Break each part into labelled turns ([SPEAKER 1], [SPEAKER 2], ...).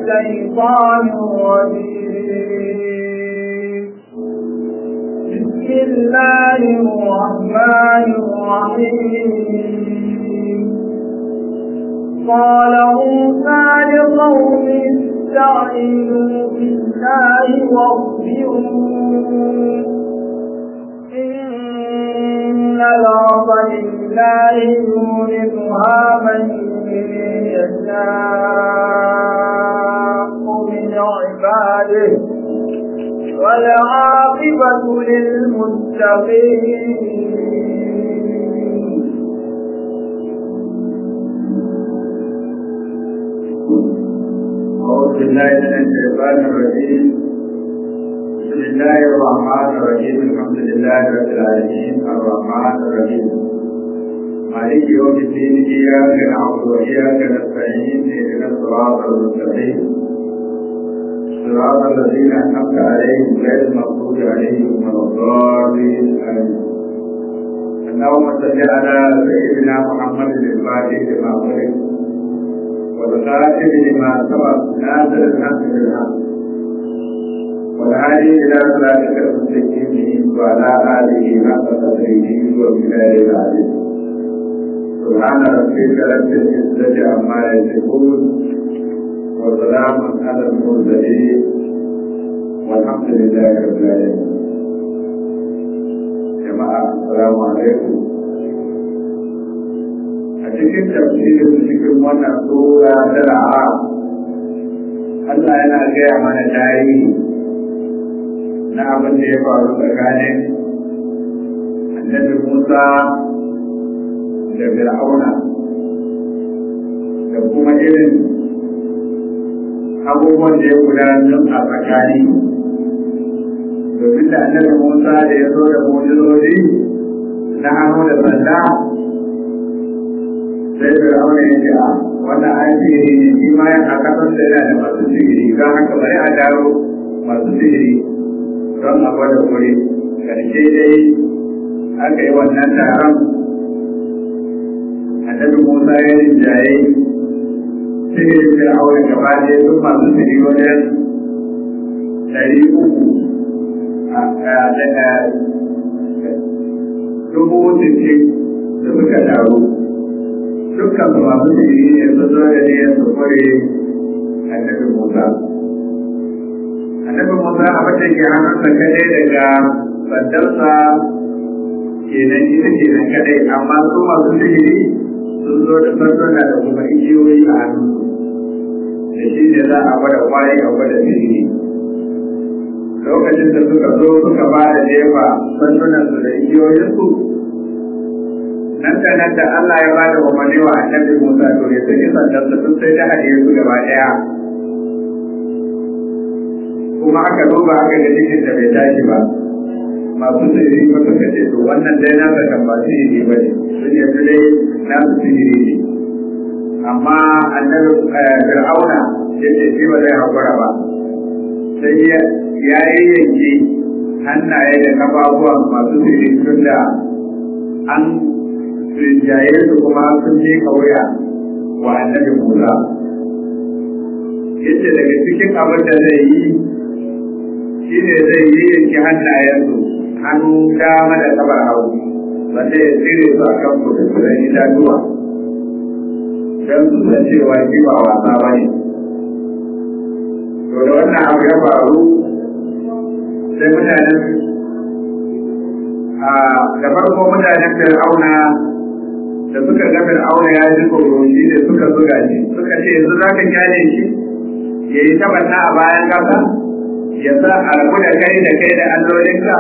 [SPEAKER 1] الشيطان الرجيم بسم الله الرحمن الرحيم قال موسى لقوم استعينوا بالله واصبروا إن الأرض لله يورثها من يشاء من عباده والعاقبة للمتقين
[SPEAKER 2] أعوذ بالله من الشيطان الرجيم بسم الله الرحمن الرحيم الحمد لله رب العالمين الرحمن الرحيم مالك يوم الدين إياك نعبد وإياك نستعين اهدنا الصراط المستقيم صراط الذين أنعمت عليهم غير المغضوب عليهم ولا الضالين آمين اللهم صل على سيدنا محمد الفاتح لما أغلق والخاتم لما سبق ناصر الحق بالحق والهادي الى صراطك المستقيم وعلى اله حق قدره وبلاد العزيز سبحان ربك رب العزه عما يصفون وسلام على المرسلين والحمد لله رب العالمين جماعه السلام عليكم a cikin tafsirin cikin wannan sura ta ra'a Allah yana gaya mana tarihi na abin da ya faru tsakanin annabi Musa da Fir'auna da kuma irin abubuwan da ya gudanar a tsakani domin da annabi Musa da ya zo da mujizozi na hannu da sanda sai fir'auna ya ce a wannan an sihiri ne shi ma ya aka san da yana da masu sihiri don haka bari a daro masu sihiri don a gwada wuri karshe dai aka yi wannan taron annabi musa ya rinjaye sihirin fir'auna gaba ɗaya duk masu sihiri wajen ɗari uku dubu sittin da suka taru dukkan su masu jiri ne su zo da niyyar su kware annabi Musa. Annabi Musa a wata ke hannunsa kadai daga sandarsa kenan ita kenan kadai amma su masu jiri sun zo da sanduna da kuma igiyoyi a hannunsu. Da shi ne za a gwada kwari a gwada jiri. Lokacin da suka zo suka ba da jefa sandunansu da igiyoyinsu nan da nan da Allah ya bada umarni wa annabi Musa to ya saki sandan sa sun sai da hadiye su gaba daya kuma aka duba aka ga cikin da bai tashi ba masu sihiri ba suka ce to wannan dai na ga kan ba sihiri ba ne sun yanzu dai na su sihiri ne amma annabi Fir'auna ya ce shi ba zai haƙura ba sai ya yi yanke hannaye da kafafuwan masu sihiri tun da an rinjaye su kuma sun je kauya wa annabi Musa. Yace daga cikin abin da zai yi shi ne zai yi yanki hannayensu hannu dama da kabar hagu wanda ya tsire su a kan kudurin itatuwa don su san cewa shi ba wasa ba ne. To da wannan abu ya faru sai mutanen da farko mutanen fir'auna da suka ga fir'auna ya ji tsoro shi da suka zuga shi suka ce yanzu za ka kyale shi ya yi tabanna a bayan kasa ya sa a rabu da kai da kai da allolinka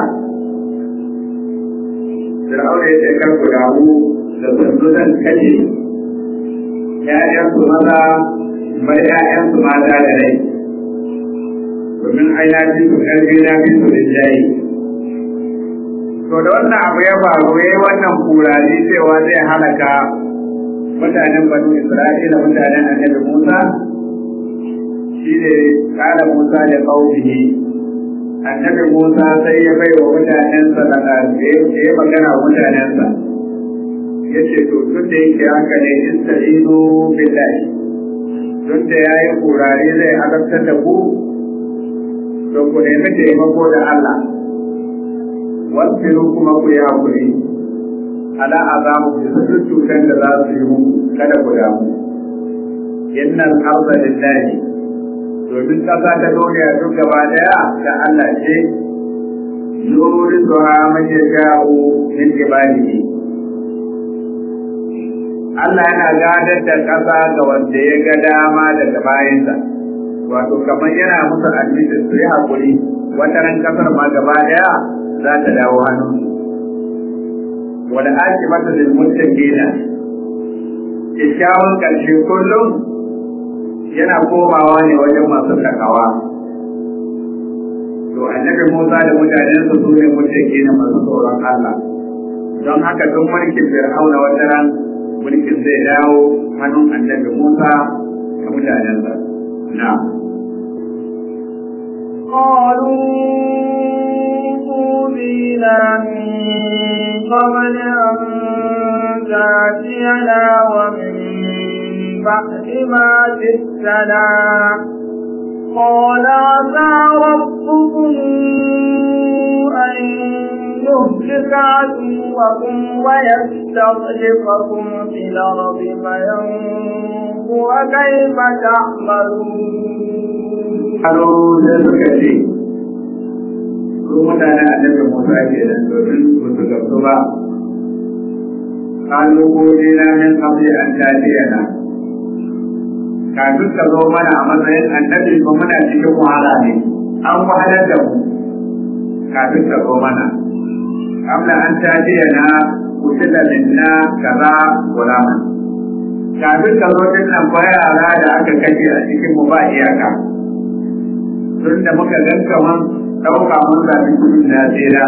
[SPEAKER 2] fir'auna ya ce kar ku damu da sanzu zan kashe ‘ya'yansu maza bar ‘ya'yansu mata da rai domin ai na fi su ƙarfi na fi su rinjaye to da wannan abu ya faru ya yi wannan kurari cewa zai halaka mutanen banu isra'ila mutanen annabi musa shi ne kala musa da ƙaunihi annabi musa sai ya bai wa mutanensa da ya magana wa mutanensa ya ce to tun da yake haka ne ista'inu billahi duk da ya yi kurare zai azabtar da ku to ku nemi taimako da Allah wasu kuma ku yi haƙuri ala azabu bisa duk cutar da za su yi muku kada ku damu innal arda lillahi domin ƙasa ta duniya duk gaba daya da Allah ce yuriduha man yasha'u min ibadihi Allah yana gadar da ƙasa ga wanda ya ga dama daga bayansa wato kamar yana musu admission su yi haƙuri wata ran ƙasar ma gaba daya za ta dawo hannunsu wal akibatu lil muttaqina kyakkyawan ƙarshe kullum yana komawa ne wajen masu takawa to annabi Musa da mutanensa su ne muttaqina masu tsoron Allah don haka duk mulkin Fir'auna wata ran mulkin zai dawo hannun annabi Musa da mutanensa na'am
[SPEAKER 1] قالوا أوذينا من قبل أن تأتينا ومن بعد ما جئتنا قال عسى ربكم أن يهلك عدوكم ويستخلفكم في الأرض فينظر كيف تعملون
[SPEAKER 2] Halo da suka ce, su mutane annabi Musa ke nan domin su su gamsu ba, kalu ko na min kabli an tajiyana. Kafin ka zo mana a matsayin annabi ba muna cikin wahala ne, an wahalar da mu kafin ka zo mana. Kabla an tajiyana kutila minna kaza gulaman. Kafin ka zo din nan ba yara da aka kashe a cikin mu ba iyaka. tun da muka gan kaman ɗauka mun zaɓi kudin na tsira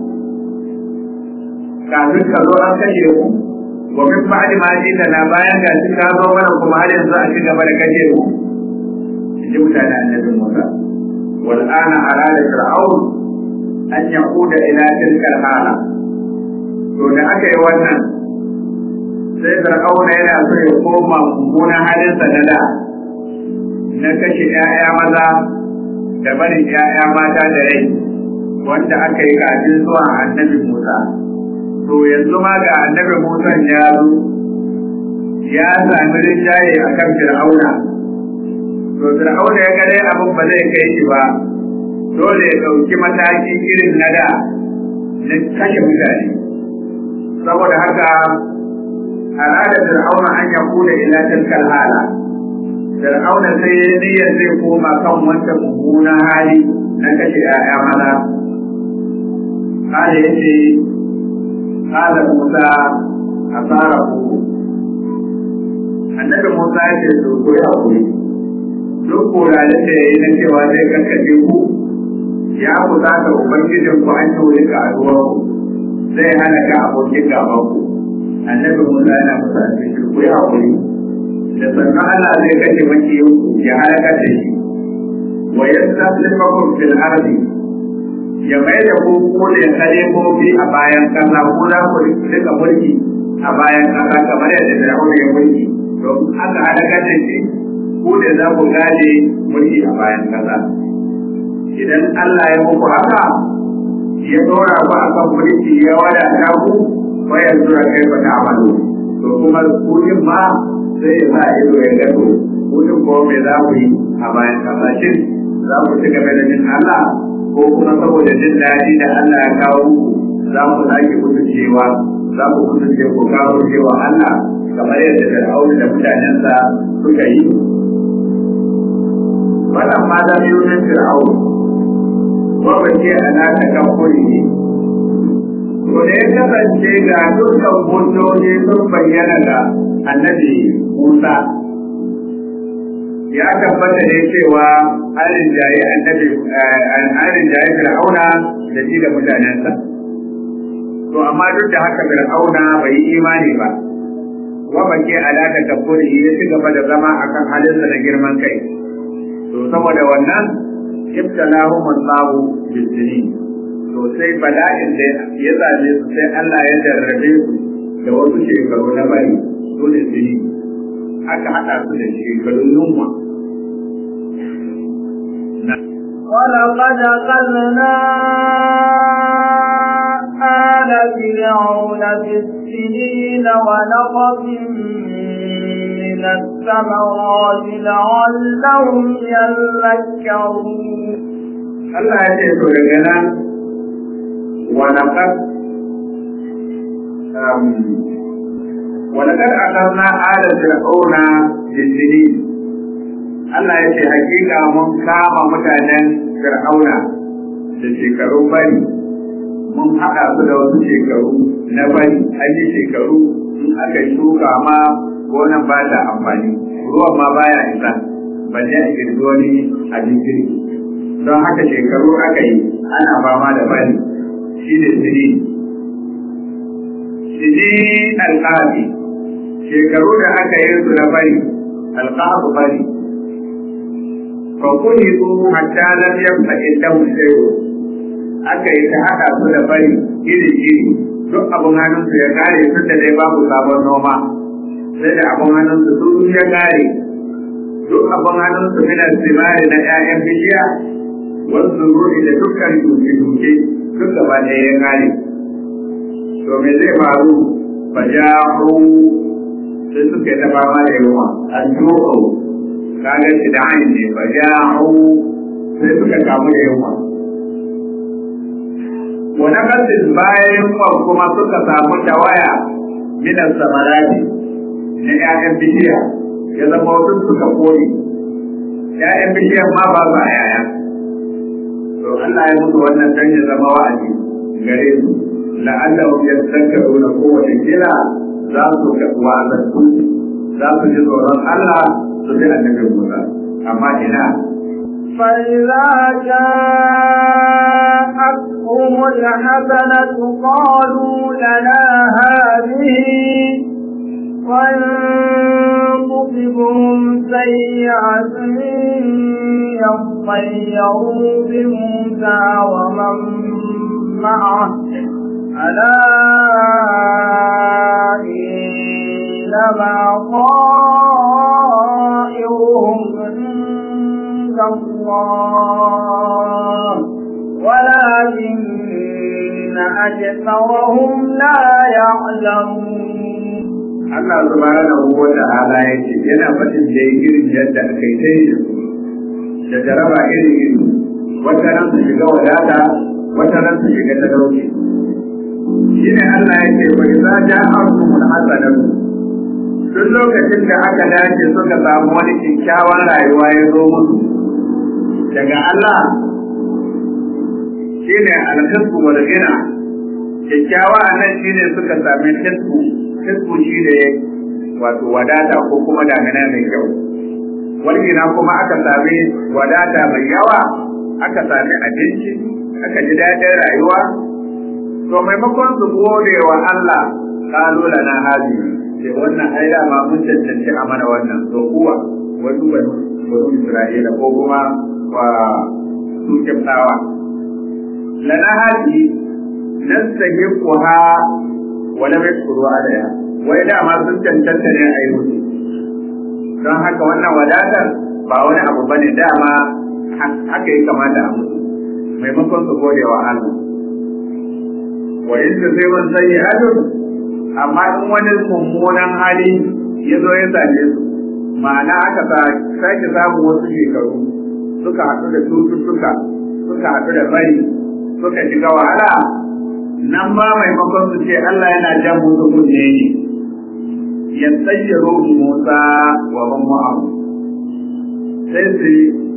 [SPEAKER 2] kafin ka zo an kashe ku gobe ba'adi ma ji da na bayan ga shi ka zo mana kuma har yanzu a ci gaba da kashe ku in ji mutane annabi Musa wal ana arada fir'aun an yaquda ila tilka hala to da aka yi wannan sai fir'auna yana so ya koma mummunan halinsa na da na kashe 'ya'ya maza da barin ‘ya'ya mata da rai wanda aka yi kafin zuwa annabi Musa. To yanzu ma ga annabi Musa ya zo, ya sami rinjaye a kan Fir'auna. To Fir'auna ya gare abin ba zai kai shi ba, dole ya ɗauki mataki irin na da na kashe mutane. Saboda haka, al'adar Fir'auna an yaƙuna ila tilkal hala. Fir'auna sai ya niyyar zai koma kan wanda mummunan hali na kashe ‘ya'ya maza. Kale ya ce, Kala Musa a tsara ku. Annabi Musa ya ce, to ko ya kuri. Duk koralin da ya yi na cewa zai kakkace ku, ya kusa ta Ubangijin ku an wuri ga aduwar ku, zai hana ka abokin gaban ku. Annabi Musa yana musa a cikin ku ya kuri. da sannan Allah zai kashe makiyin ya halaka da shi wa yastaslifakum fil ardi ya mai da ku ko da khalifofi a bayan kasa ko za ku rika mulki a bayan kasa kamar yadda Fir'aun ya mulki to aka halaka da shi ku da za ku gane mulki a bayan kasa idan Allah ya muku haka ya dora ku akan mulki ya wadata ku wa yanzu kai ba ta amalu to kuma ku ma sai ya sa ido ya gado mutum ko me za ku yi a bayan kasashen za ku ci gaba da jin Allah ko kuma saboda jin daɗi da Allah ya kawo muku za ku sake mutu cewa za ku mutu ce ku kawo cewa Allah kamar yadda Fir'aun da mutanensa suka yi wannan ma da biyu na Fir'aun wa bace ana ta kafuri ne to da ya kasance ga dukkan hujjoji sun bayyana ga annabi Musa ya tabbata ne cewa an rinjaye annabi an rinjaye Fir'auna da shi da mutanensa to amma duk da haka Fir'auna bai yi imani ba wa bake alaka kafuri ya ci gaba da zama akan halinsa na girman kai to saboda wannan ibtalahum Allahu bisini to sai bala'in da ya zame su sai Allah ya jarrabe su da wasu shekaru na bari su ne jini aka haɗa su da shekarun yunwa
[SPEAKER 1] ولقد أخذنا آل فرعون بالسنين ونقص من الثمرات لعلهم يذكرون
[SPEAKER 2] Allah ya ce to daga nan walaƙar walaƙar akarna ala fir'auna bisini Allah ya ce hakika mun kama mutanen fir'auna da shekarun bari mun haɗa su da wasu shekaru na bari an yi shekaru in aka shuka ma gonan ba ta amfani ruwan ma baya isa balle a girgi wani abin girki don haka shekaru aka yi ana fama da bari shi ne sini sini alƙafi shekaru da aka yi su na bari alƙafu bari fa kuni su hatta lam yabqa indahu shay'un aka yi ta haɗa su da bari iri iri duk abin hannunsu ya kare tun da dai babu sabon noma sai da abin hannunsu duk ya kare duk abin hannunsu minar zimari na 'ya'yan bishiya wasu ruhi da dukkan duke-duke duk gaba ɗaya ya kare. To me zai faru ba jahu sai suka yi ta fama da yawa an tuho kaga shi da hanyar ne ba jahu sai suka kamu da yawa. Wani kasin bayan yawa kuma suka samu tawaya minan samarati na 'ya'yan bishiya ya zama wasu suka kone. 'Ya'yan bishiyar ma ba su a yaya. to Allah ya musu wannan dan ya zama wa'azi gare su la'allahum yadhakkaruna ko wata kila za su ga wa'azantu za su ji tsoron Allah su bi annabi Musa amma ina
[SPEAKER 1] فإذا جاءتهم الحسنة قالوا لنا هذه وإن تصبهم سيئة يطيروا بموسى ومن معه ألا إنما طائرهم عند الله ولكن أكثرهم لا يعلمون
[SPEAKER 2] Allah subhanahu wa ta'ala ya ce yana faɗin da irin yadda aka yi ta yi da jaraba iri iri wata ran su shiga wadata wata ran su shiga talauci shi ne Allah ya ce bai za ja arzuhul hasanatu duk lokacin da aka dace suka samu wani kyakkyawan rayuwa ya zo musu daga Allah shi ne alkasbu wal gina kyakkyawa a nan shi ne suka sami kasbu kasbu shi ne wato wadata ko kuma damina mai kyau walgina kuma aka sami wadata mai yawa aka sami abinci aka ji daɗin rayuwa to maimakon su gode wa Allah kalu lana hadi sai wannan ai da ma mun cancanci a mana wannan to kuwa wasu banu banu Isra'ila ko kuma wa su kiftawa lana hadi nastahiquha wa lam yashkuru alaiha wai da ma sun cancanta ne a yi musu don haka wannan wadatar ba wani abu ba ne dama haka ya kamata a musu maimakon su gode wa Allah wa in ta sai wani sanyi adon amma in wani mummunan hali ya zo ya same su ma'ana aka sake samun wasu shekaru suka haɗu da cututtuka suka haɗu da bari suka shiga wahala nan ba maimakon su ce Allah yana jan musu kunne ne ya tsayyaro Musa wa ban mu'amu sai su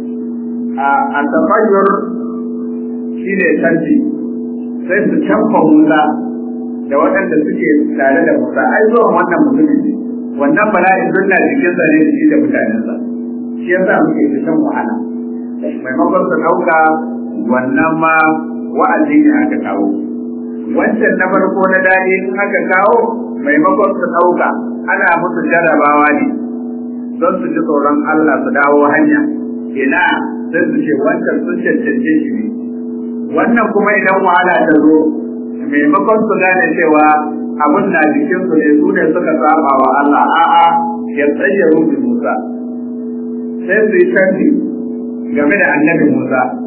[SPEAKER 2] a tafayyar shi ne canji sai su canfa Musa da waɗanda suke tare da Musa ai zuwan wannan mutumin ne wannan bala'in sunna jikin sa ne shi da mutanensa shi yasa muke cikin wahala maimakon su ɗauka wannan ma wa'azi ne aka kawo wancan na farko na daɗi in aka kawo maimakon su ɗauka ana musu jarrabawa ne don su ji tsoron Allah su dawo hanya ina sai su ce wancan sun cancance shi ne wannan kuma idan wahala ta zo maimakon su gane cewa abin na jikin su ne su ne suka saba wa Allah a'a ya tsaye rufi Musa sai su yi canji game da annabi Musa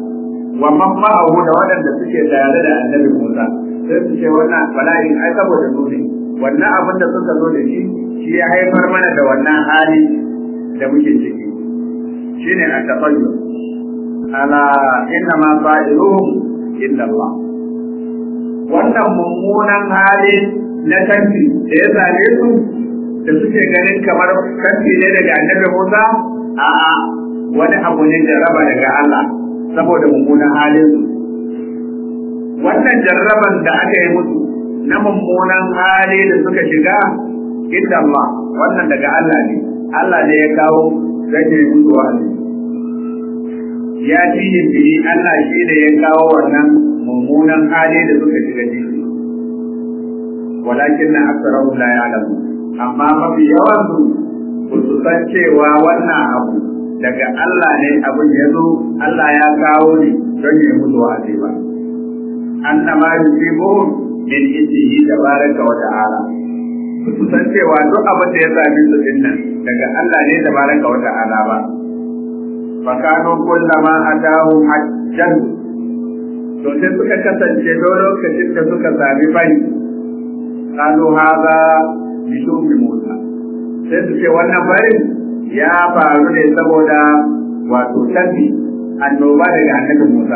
[SPEAKER 2] wa man ma'ahu da waɗanda suke tare da annabi Musa sai su ce wannan bala'in ai saboda su ne wannan abin da suka zo da shi shi ya haifar mana da wannan hali da muke ciki shine a tafayyu ala inna ma fa'iluhum illa Allah wannan mummunan hali na kanti da ya same su da suke ganin kamar kanti ne daga annabi Musa a'a wani abu ne jarraba daga Allah saboda mummunan halin su wannan jarraban da aka yi musu na mummunan hali da suka shiga inda Allah wannan daga Allah ne Allah ne ya kawo zai yi musu wa'azi ya ci bihi Allah shi ne ya kawo wannan mummunan hali da suka shiga ciki walakin na aksarahu la ya'lamu amma mafi yawan su ba su san cewa wannan abu daga Allah ne abin ya zo Allah ya kawo ne don ya mutu wa'azi ba annama yusibuhum min indihi tabaraka wa ta'ala su san cewa duk abin da ya sami su dinnan daga Allah ne tabaraka wa ta'ala ba fa kanu kullama atahu hajjan to sai suka kasance don lokacin da suka sami bai kanu haza bi shumi Musa sai su ce wannan barin ya faru ne saboda wato tabi annoba daga annabi Musa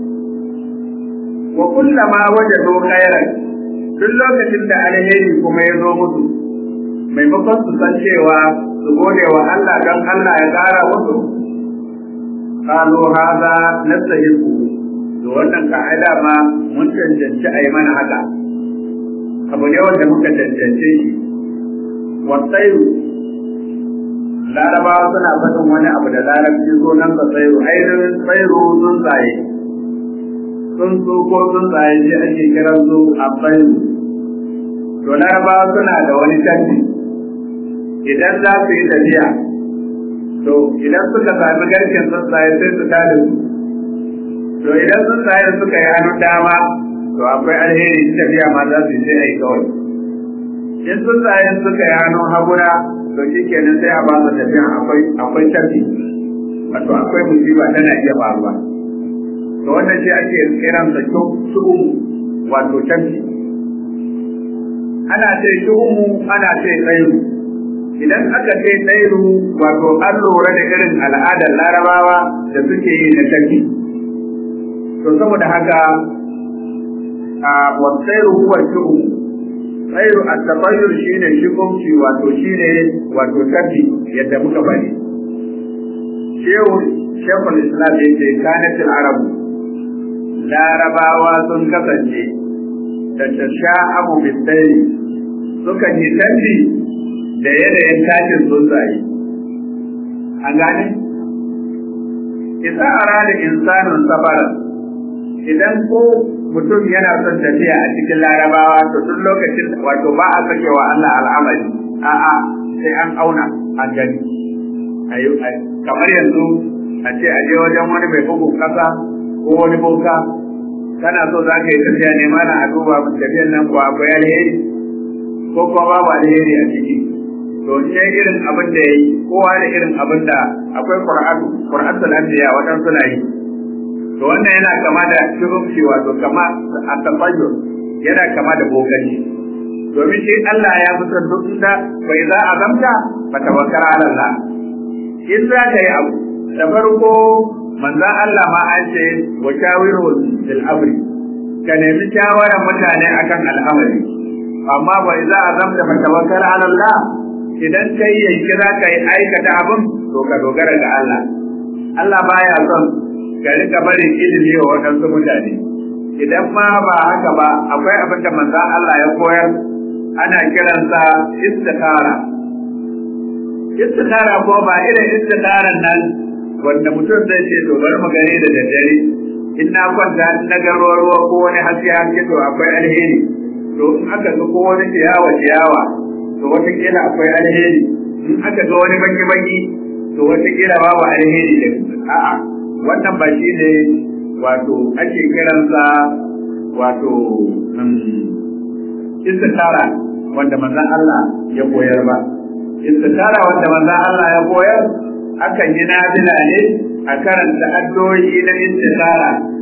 [SPEAKER 2] wa kullama wajadu khairan duk lokacin da alheri kuma ya zo musu maimakon su san cewa su gode wa Allah don Allah ya ƙara musu qalu hadha nastahiqu to wannan ka'ida ma mun cancanci a yi mana haka abu ne wanda muka cancance shi wasairu larabawa suna faɗin wani abu da larabci so nan ka tsairu ainihin tsairu sun tsaye sun su ko sun tsaye shi ake kiran su a tsairu to larabawa suna da wani canji idan za su yi tafiya to idan suka sami garken tsuntsaye sai su tada su to idan tsuntsaye suka yi hannu dama to akwai alheri tafiya ma za su yi sai a yi kawai in tsuntsaye suka yi hannun haguna to shi kenan sai a ba su tafiya akwai akwai tafi wato akwai musiba tana iya faruwa to wannan shi ake kiran sa shu'um wato tafi ana ce shu'umu ana ce tsayu idan aka ce tsairu wato an lura da irin al'adar larabawa da suke yi na tafi to saboda haka a wasairu huwa shu'um khairu at-tabayyur shine shigunci wato shine wato tafi yadda muka bari shehu shekul islam yace kanatil arab larabawa sun kasance da tasha'amu bisayri suka yi tafi da yanayin tashin tsuntsaye an gane isa arada insanun safara idan ko mutum yana son tafiya a cikin larabawa to duk lokacin wato ba a sake wa Allah al'amari a'a sai an auna an gani kamar yanzu a ce a je wajen wani mai bugun kasa ko wani boka kana so za ka yi tafiya ne mana a duba tafiyan nan ko akwai alheri ko kuma babu alheri a ciki to in yayi irin abin da yayi kowa da irin abin da akwai qur'anu qur'atul anbiya wadan suna yi to wannan yana kama da shirumci wato kama a tafayyur yana kama da bokanci domin shi Allah ya fi son duk da bai za a zamta ba tawakkara ala Allah in za ka yi abu da farko manzan Allah ma an ce wa shawiru fil amri ka nemi shawarar mutane akan al'amari amma bai za a zamta ba tawakkara ala Allah idan kai yanki za ka yi aikata abin to ka dogara ga Allah Allah baya son ka rika barin ilimi wa waɗansu mutane idan ma ba haka ba akwai abin da manzan Allah ya koyar ana kiransa istikara istikara ko ba irin istikaran nan wanda mutum zai ce to bari mu gani da daddare in na kwanta in na garo ruwa ko wani haske haske to akwai alheri to in aka ga ko wani ciyawa ciyawa to wataƙila akwai alheri in aka ga wani baki baki to wataƙila babu alheri da a'a wannan ba shi ne wato ake kiransa wato istikara wanda manzon Allah ya koyar ba istikara wanda manzon Allah ya koyar akan yi nafila ne a karanta addu'o'i na istikara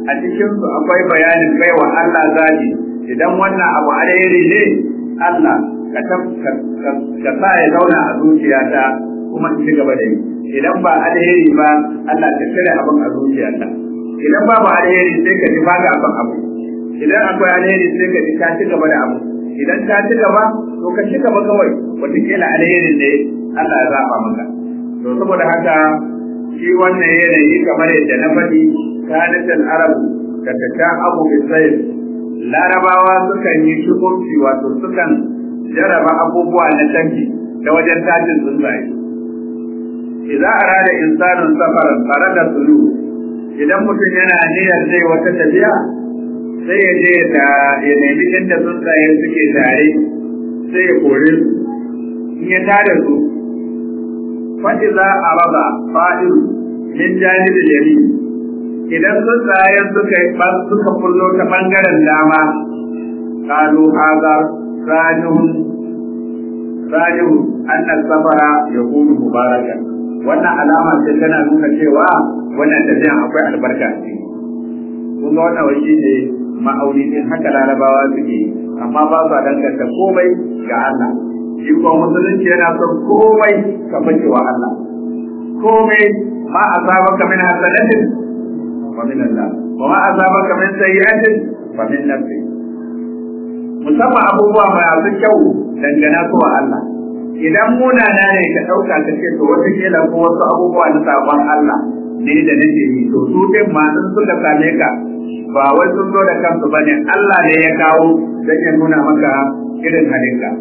[SPEAKER 2] a cikin su akwai bayanin baiwa Allah zabi idan wannan abu alheri ne Allah ka ka sa ya zauna a zuciyata kuma in ci gaba da yi idan ba alheri ba Allah ka cire abin a zuciyata idan babu alheri sai ka ji ba ga abin abu idan akwai alheri sai ka ji ka ci gaba da abu idan ka ci gaba to ka ci gaba kawai wataƙila alherin ne Allah ya zaba maka to saboda haka shi wannan yanayi kamar yadda na faɗi kanatul arabu da ta abu bisayr larabawa sukan yi shukunci wato sukan jaraba abubuwa na canji ta wajen tashin tsuntsaye idza arada insanun safaran farada sulu idan mutum yana niyyar zai wata tafiya sai ya je da ya nemi inda tsuntsaye suke tare sai ya kore su in ya tare su fa'iza arada fa'ilu min janibin yamin idan tsuntsayen suka suka kullo ta bangaren dama kalu haza sanihun sanihun anna safara yakunu mubarakan wannan alama ce tana nuna cewa wannan tafiyan akwai albarka ce kun ga wannan wani ne ma'auni din haka larabawa suke amma ba su danganta komai ga Allah shi kuma musulunci yana son komai ka bace wa Allah komai ma asabaka min hasanatin fa min Allah wa ma asabaka min sayyi'atin fa min nafsi musamman abubuwa masu kyau dangana ko Allah idan munana ne ka ɗauka ka ce to wata kila ko wasu abubuwa na sabon Allah ne da nake yi to su din ma in suka same ka ba wai sun zo da kansu ba ne Allah ne ya kawo don ya nuna maka irin halinka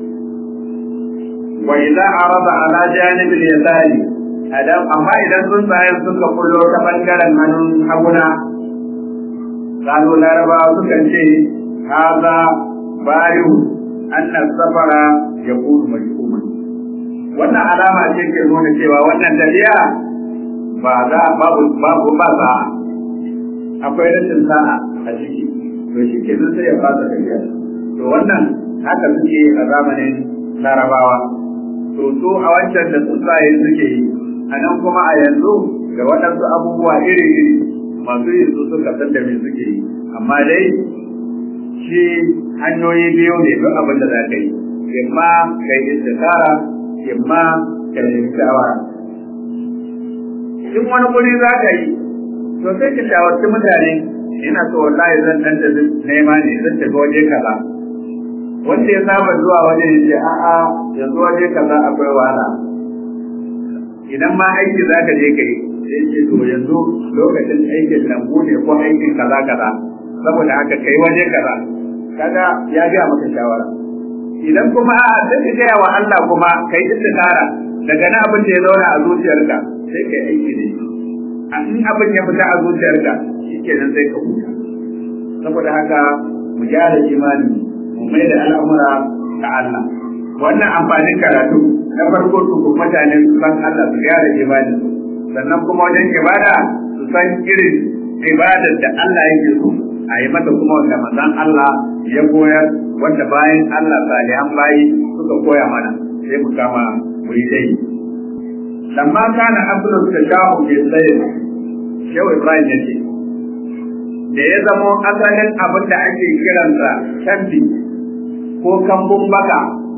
[SPEAKER 2] wa idza arada ala janibil yasari adam amma idan sun tsaye suka kullo ta bangaren hannun haguna kano larabawa sukan ce haza barihu anna safara yakunu majhuman wannan alama ce ke nuna cewa wannan tafiya ba za babu babu ba za akwai rashin sa'a a ciki to shi ke sai ya fasa tafiya to wannan haka suke a zamanin larabawa to su a wancan da tsuntsaye suke yi a nan kuma a yanzu ga waɗansu abubuwa iri-iri masu yin su suka san da me suke yi amma dai shi hanyoyi biyu ne duk abin da za ka yi imma ka yi istikara imma ka nemi shawara in wani guri za ka yi to sai ka shawarci mutane ina so wallahi zan dan da nema ne zan tafi waje kaza wanda ya saba zuwa waje ya ce a'a yanzu waje kaza akwai wahala idan ma aiki za ka je ka yi sai ce to yanzu lokacin aikin lambu ne ko aikin kaza kaza saboda haka kai waje kaza kaga ya ga maka shawara idan kuma a'a sai ka gaya wa Allah kuma kai istikara daga na abin da ya zauna a zuciyarka sai kai aiki da shi in abin ya fita a zuciyarka shikenan sai ka huta saboda haka mu gyara imani mu mai da al'amura ga Allah wannan amfanin karatu na farko su mutane su san Allah su gyara imani sannan kuma wajen ibada su san irin ibadar da Allah yake so a yi mata kuma wanda manzon Allah ya koyar wanda bayan Allah salihan bayi suka koya mana sai mu kama mu yi dai lamma kana aslu tashahu bi sayyid shehu Ibrahim ya ce da ya zamo asalin abin da ake kiransa canbi ko kambun baka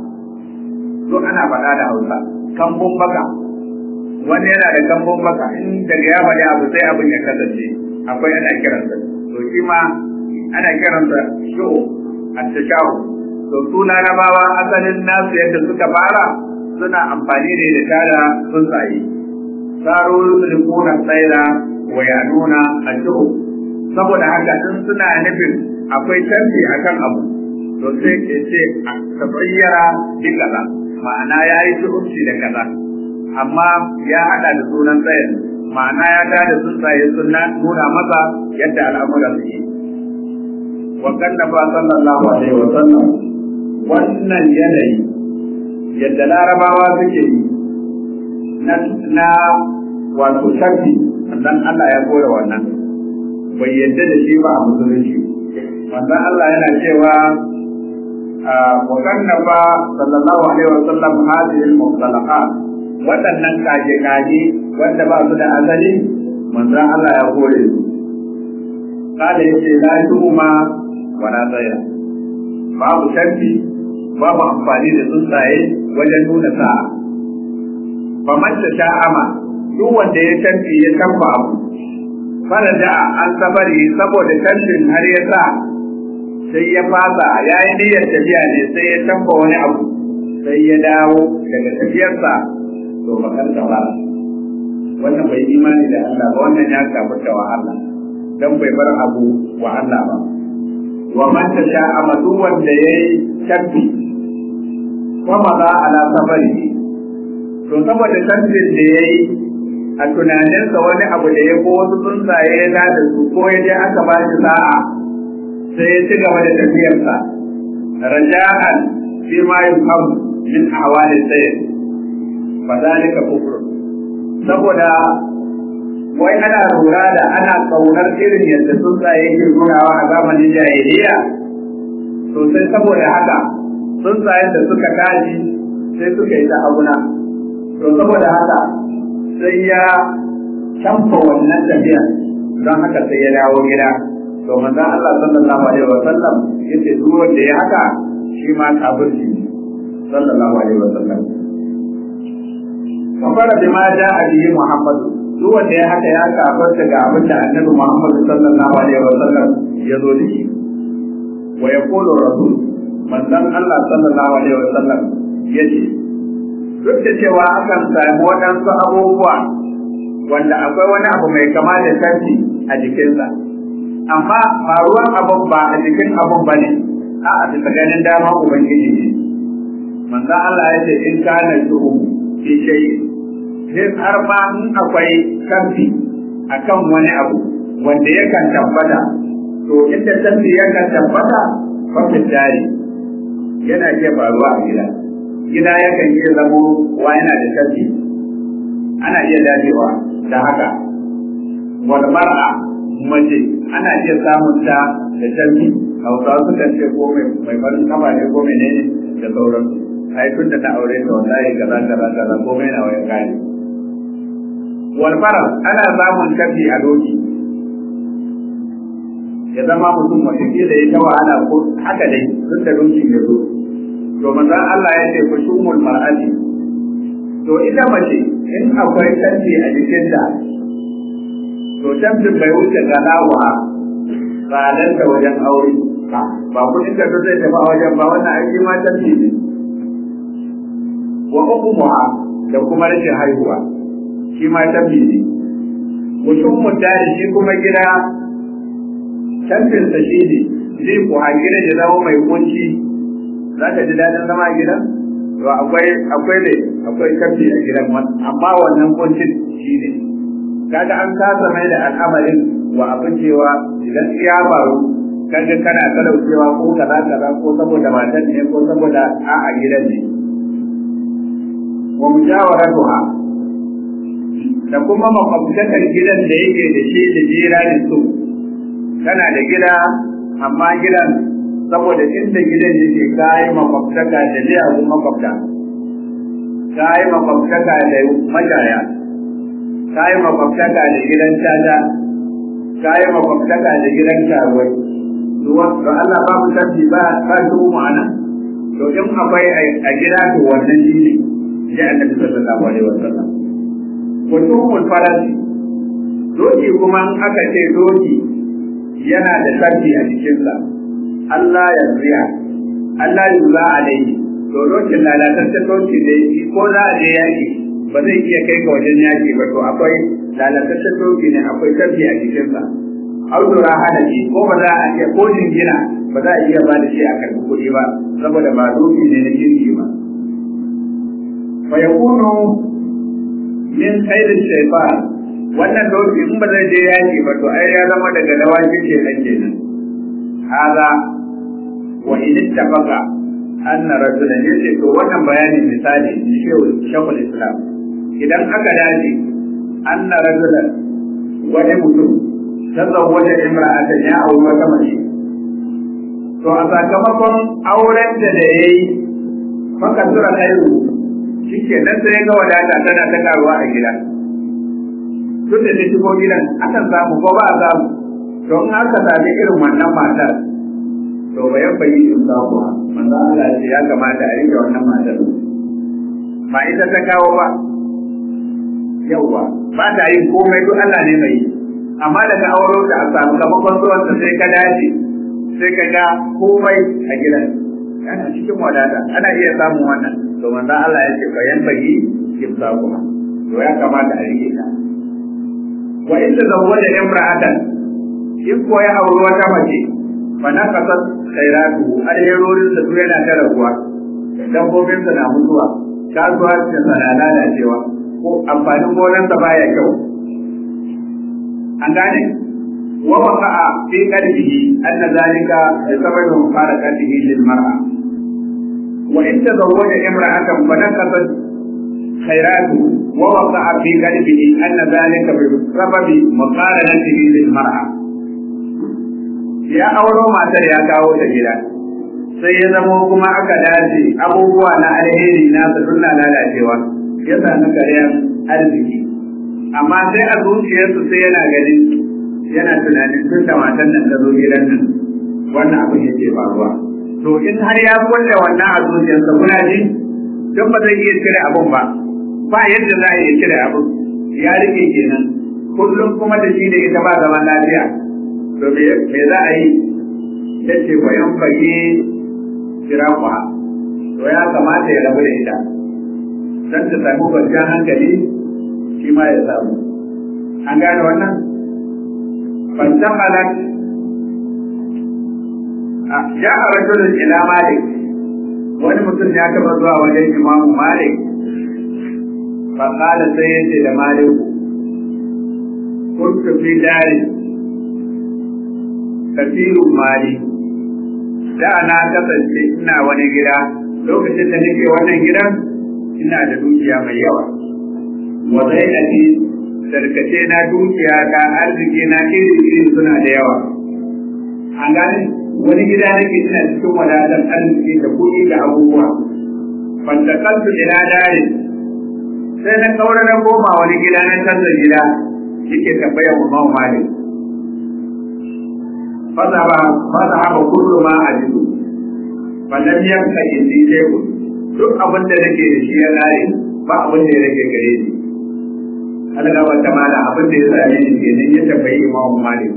[SPEAKER 2] to ana faɗa da Hausa kambun baka wani yana da kambun baka in daga ya faɗi abu sai abin ya kasance akwai ana kiransa to shi ma ana kiransa shu'u at-tashahu to su larabawa asalin nasu yadda suka fara suna amfani ne da tada tsuntsaye saro sulkuna tsaira wa yanuna ashu'u saboda haka in suna nufin akwai canji akan abu to sai ke ce a tabayyara bi kaza ma'ana ya yi shu'unci da kaza amma ya hada da sunan tsayin ma'ana ya da da tsuntsaye suna nuna masa yadda al'amura suke wa kannafa sallallahu alaihi wa sallam wannan yanayi yadda larabawa suke yi na na wato shafi sannan Allah ya koya wannan bai yadda da shi ba a musulunci wannan Allah yana cewa wa kannafa sallallahu alaihi wa sallam hadhihi al-muttalaqat waɗannan kaje kaje wanda ba su da asali manzon Allah ya kore su kada yace la tuhuma wala tsaya babu canfi babu amfani da tsuntsaye wajen nuna sa'a fa man sha'ama duk wanda ya canfi ya canfa abu faraja an sabari saboda canfin har ya sa sai ya fasa ya yi niyyar tafiya ne sai ya canfa wani abu sai ya dawo daga tafiyarsa to bakar ba wannan bai imani da Allah ba wannan ya kafurta wa Allah dan bai bar abu wa Allah ba wa man tasha amadu wanda yayi tabbi kuma za ala safari to saboda tabbin da yayi a tunaninsa wani abu da ya ko wasu tsuntsaye ya da su ko ya je aka ba shi sa'a sai ya ci gaba da tafiyarsa raja'an fi ma yufham min ahwali sayyid fa dalika kufr saboda wai ana lura da ana kaunar irin yadda tsuntsaye ke nunawa a zamanin jahiliya to sai saboda haka tsuntsayen da suka tashi sai suka yi ta abuna to saboda haka sai ya canfa wannan tafiya don haka sai ya dawo gida to manzon Allah sallallahu alaihi wa sallam yace duk wanda ya haka shi ma kafirci sallallahu alaihi wa sallam kafara bima ja'a bihi Muhammadu duk wanda ya haka ya kafarta ga abin da annabi Muhammad sallallahu alaihi wa sallam ya zo da shi wa yaqulu rasul manzon Allah sallallahu alaihi wa sallam yace duk da cewa akan samu waɗansu abubuwa wanda akwai wani abu mai kama da sarki a jikinsa amma ba ruwan abun ba a jikin abun ba ne a a bisa ganin dama ubangiji ne manzon Allah ya ce in kana shu'u fi shay'in sai har ma in akwai karfi akan wani abu wanda yakan tabbata to inda tafi yakan tabbata fafin jari yana iya faruwa a gida gida yakan iya zamo wa yana da tafi ana iya dacewa da haka wal mar'a mace ana iya samun ta da tafi hausawa sukan ce ko mai farin kafa ne ko menene da sauransu ai tun da ta aure ta wallahi kaza kaza kaza komai na wayan kare wal faras ana samun kafi a doki ya zama mutum wata da ya ta wahala ko haka dai duk da doki ya zo to manzon Allah ya ce ku shumul mar'ati to ita mace in akwai kafi a jikin ta to tamtin bai wuce galawa tsadar da wajen aure ba kudin da zai tafi a wajen ba wannan aiki ma tamti ne wa ukumuha da kuma rashin haihuwa shi ma tambi ne mutum mutane shi kuma gida canfinsa shi ne zai ku a gida ya zama mai kunci za ka ji daɗin zama a gidan to akwai akwai ne akwai canfi a gidan amma wannan kuncin shi ne kaga an kasa mai da al'amarin wa abin cewa idan ya faru kaga kana talaucewa ko kaza kaza ko saboda matan ne ko saboda a'a gidan ne wa mujawaratuha da kuma makwabtakar gidan da yake da shi da jiranin su kana da gida amma gidan saboda inda gidan yake kayi makwabtaka da liyagun makwabta kayi makwabtaka da majaya kayi makwabtaka da gidan caca kayi makwabtaka da gidan karuwai to Allah babu tabbi ba ba shi mu ana to in akwai a gida to wannan shi ne ya annabi sallallahu alaihi wasallam mutumul farasi doki kuma in aka ce doki yana da sarki a jikinsa Allah ya riya Allah ya za alaihi to dokin lalataccen doki ne ko za a je yaki ba zai iya kai ga wajen yaki ba to akwai lalataccen doki ne akwai sarki a jikinsa audura hanafi ko ba za a iya ko jingina ba za a iya ba da shi a karɓi kuɗi ba saboda ba doki ne na kirki ba fa yakunu min khairin shaytan wannan doki in ba zai je yaki ba to ai ya zama daga dawakin shedan kenan hada wa in ittafaqa anna rajulan yace to wannan bayani misali ni shehu shekul islam idan aka dace anna rajulan wani mutum tazawwaja imra'atan ya auri wata mace to a sakamakon auren da da yayi fakan tura khairu shike nan sai ga wadata tana ta karuwa a gida tun da ta shigo gidan akan samu ko ba a samu to in aka sami irin wannan matar to bayan bayi in samuwa manzo Allah ce ya kamata a rike wannan matar ba ita ta kawo ba yauwa ba ta yin komai duk Allah ne mai amma daga auro ta a samu kamakon zuwan ta sai ka dace sai ka ga komai a gidan yana cikin wadata ana iya samun wannan to manzo Allah ya ce bayan bayi in samuwa to ya kamata a rike ta wa in tazawwaja imra'atan in ko ya auri wata mace fa naqasat khairatu alherorin da su yana ta raguwa dabbobin sa na mutuwa kasuwancin sa na lalacewa ko amfanin gonar sa baya kyau an gane wa waqa'a fi qalbihi anna zalika bi sababi mufarakatihi lil mar'a wa in tazawwaja imra'atan fa naqasat خيراته ووقع في قلبه أن ذلك بسبب مقارنته للمرأة ya auro matar ya kawo ta gida sai ya zama kuma aka dace abubuwa na alheri na su suna lalacewa ya sami karyar arziki amma sai a zuciyarsu sai yana ganin yana tunanin tun da matan nan ta zo gidan nan wannan abin yake faruwa to in har ya kulle wannan a zuciyarsa kuna ji don ba zai iya cire abun ba ba yadda za a iya cire abun ya rike kenan kullum kuma da shi da ita ba zaman lafiya to me za a yi ta ce bayan fage kira kwa to ya kamata ya rabu da ita don ta samu kwanciyar hankali shi ma ya samu an gane wannan fantan malak ya a rajulun ila malik wani mutum ya taba zuwa wajen imamu malik faƙala sai ya ce da maliku kuntu fi dari kasirun mali da na kasance ina wani gida lokacin da nake wannan gidan ina da dukiya mai yawa wa zai ake sarkace na dukiya ta arziki na iri iri suna da yawa an gane wani gida nake ina cikin wadatar arziki da kuɗi da abubuwa fantakaltu ila dare sai na kaura na koma wani gida na canza gida yake tambayar mu mawa malik فذهب كل ما أجد فلم يبق عندي شيء duk abin da nake da shi ya lare ba abin da ya rage gare ni Allah ga wata mala abin da ya same ni kenan ya tambayi Imam Malik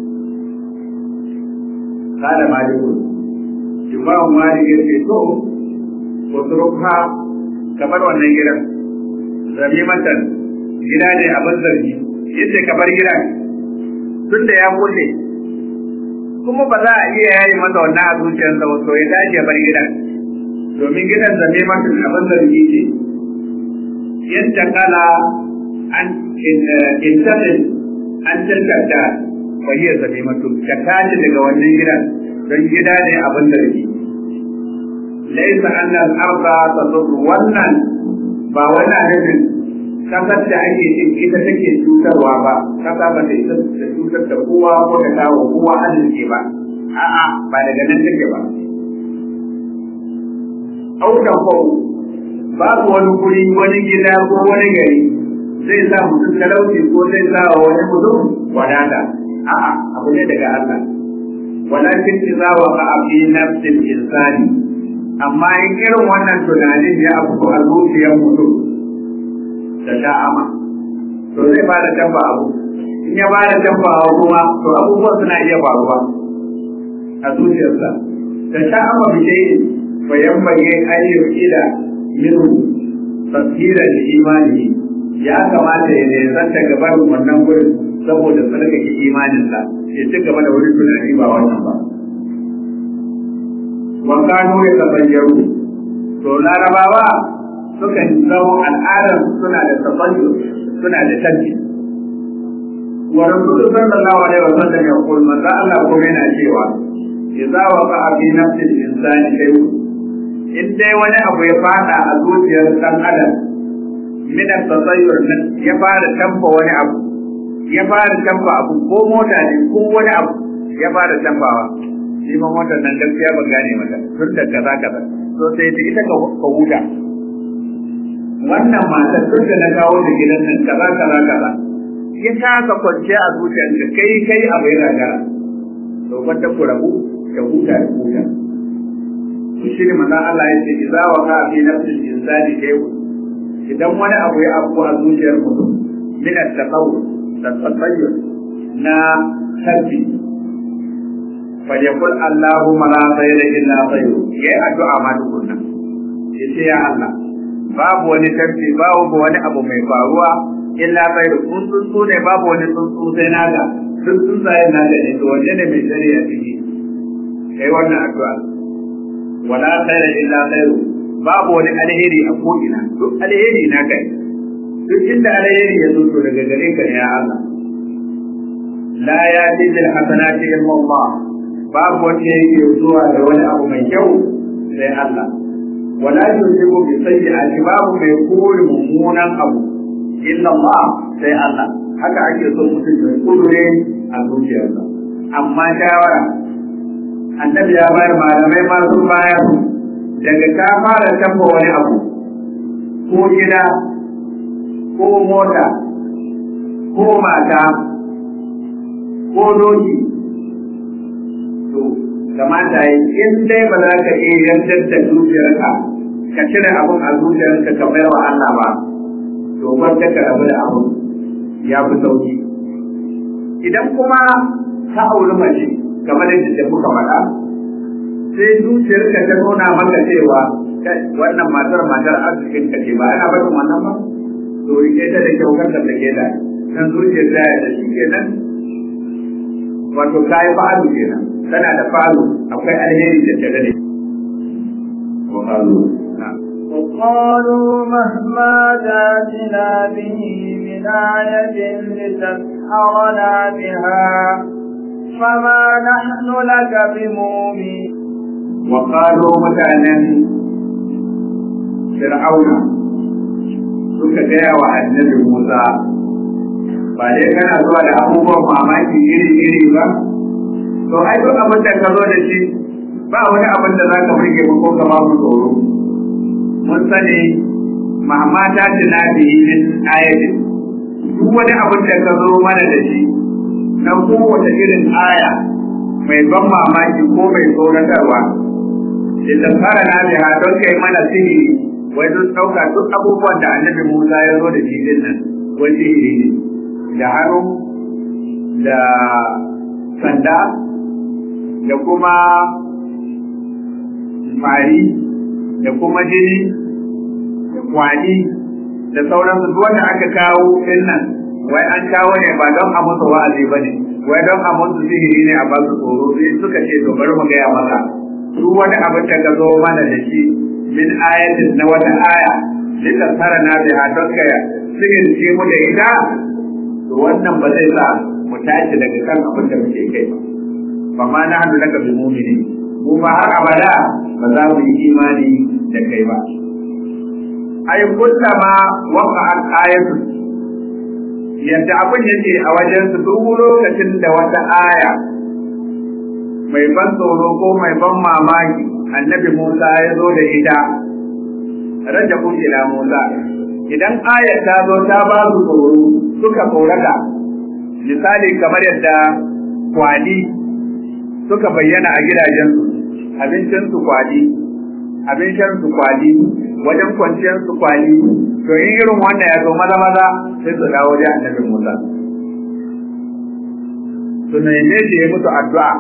[SPEAKER 2] kada Malik Imam Malik ya ce to ko turka kamar wannan gidan zami matan gida ne abin zargi yace kamar gidan tunda ya kulle kuma ba za a iya yayi masa wannan a zuciyarsa ba to ya tashi ya bar gidan domin gidan zame masa abin zargi ce yadda kala an intanet an tilkata ba iya zame masa ka tashi daga wannan gidan don gida ne abin zargi laisa annal arda tadur wannan ba wani nufin kasar da ake cin ita take cutarwa ba kasa ba ta isa da cutar da kowa ko da kawo kowa arziki ba a'a ba daga nan take ba aukan kwau babu wani guri wani gida ko wani gari zai sa mutum talauci ko zai sa wa wani mutum wadata a'a abu ne daga Allah walakin idza waqa fi nafsil insani amma in irin wannan tunanin ya abu a zuciyar mutum da sha'ama to zai bada dabba abu in ya bada dabba abu kuma to abubuwan suna iya faruwa a zuciyarsa da sha'ama bi dai bayan bayan ayyuka ila minhu tasira da imani ya kamata ya nesanta gaban wannan gurin saboda tsarkake imaninsa ya ci gaba da wani tunani ba wannan ba wa kano ya tabayyaru to larabawa sukan zama al'adar suna da tabayyu suna da tanti wa rasulullahi sallallahu alaihi wasallam ya kul manzo Allah ko yana cewa idza waqa fi nafsi al-insani shay'un in dai wani abu ya fada a zuciyar dan adam min at-tasayyur ya fara tamfa wani abu ya fara tamfa abu ko mota ne ko wani abu ya fara tamfawa shi ma motar nan gaskiya ban gane mata tun da kaza kaza to sai ta ita ka huta wannan matar tun da na kawo da gidan nan kaza kaza kaza ya kasa kwanciya a zuciyarka kai kai abu ya gagara to kwanta ku rabu ka huta da huta to shi ne manzon Allah ya ce idza wa ka fi nafsil insani shay'un idan wani abu ya afku a zuciyar mutum min at-taqawwu tatayyur na sabbi falyakul Allahumma la khayra illa khayru yayi addu'a ma tukunna yace ya Allah babu wani tabbi babu wani abu mai faruwa illa khayru kun tsuntsu ne babu wani tsuntsu sai naga duk tsuntsayen naga ne to wanne ne mai shari'a ciki kai wannan addu'a wala khayra illa khayru babu wani alheri a ko'ina duk alheri na kai duk inda alheri ya zo to daga gare ka ne ya Allah la ya ti bil hasanati illa Allah babu wanda yake zuwa da wani abu mai kyau sai Allah wala yusibu bi sayyi'ati babu mai kore mummunan abu illa Allah sai Allah haka ake so mutum ya kudure a zuciyarsa amma shawara annabi ya bayar malamai ma sun bayar daga ka fara tabba wani abu ko gida ko mota ko mata ko doki to kamata yi in dai ba za ka iya yantar da zuciyarka ka cire abun a zuciyarka ka bai wa Allah ba to wanda ka rabu da abu ya fi sauki idan kuma ka auri mace kamar yadda muka faɗa sai zuciyarka ta nuna maka cewa wannan matar matar arzikin ka ce ba ana barin wannan ba to rike ta da kyau kan da take da kan zuciyar ta da shi kenan wato kai fa'alu kenan tana da fa'alu akwai alheri da tare da wa qalu
[SPEAKER 1] وقالوا مهما جاتنا به من آية لتسحرنا بها فما نحن لك بمؤمنين
[SPEAKER 2] وقالوا متعنا فرعون suka gaya wa annabi Musa ba dai kana zuwa da abubuwan mamaki iri-iri ba to ai duk abin da ka zo da shi ba wani abin da za ka burge ba ko ka ba mu tsoro mun sani mamata tana da min ayatin duk wani abin da ka zo mana da shi na kowace irin aya mai ban mamaki ko mai tsoratarwa idan fara na biha don kai mana sihiri wai sun ɗauka duk abubuwan da annabi Musa ya zo da shi din nan wai sihiri ne da hannu da sanda da kuma fari da kuma jini da kwani da sauransu duk wanda aka kawo din nan wai an kawo ne ba don a musu wa'azi ba ne wai don a musu sihiri ne a basu tsoro sai suka ce to bari mu gaya maka duk wani abin da ka zo mana da shi min ayatin na wata aya lita tsara na biha don ka sihir ce mu da ita to wannan ba zai sa mu tashi daga kan abin da muke kai ba fa ma na hadu daga bi mu'mini mu ba har abada ba za mu yi imani da kai ba ay kullama waqa'at ayatun yadda abin yake a wajen su duk lokacin da wata aya mai ban tsoro ko mai ban mamaki annabi Musa ya zo da ita raja ila Musa idan ayar ta zo ta ba su tsoro suka tsorata misali kamar yadda kwali suka bayyana a gidajensu abincinsu kwali abin shansu kwali wajen kwanciyarsu kwali to in irin wannan ya zo maza maza sai su dawo da annabi Musa su neme shi ya musu addu'a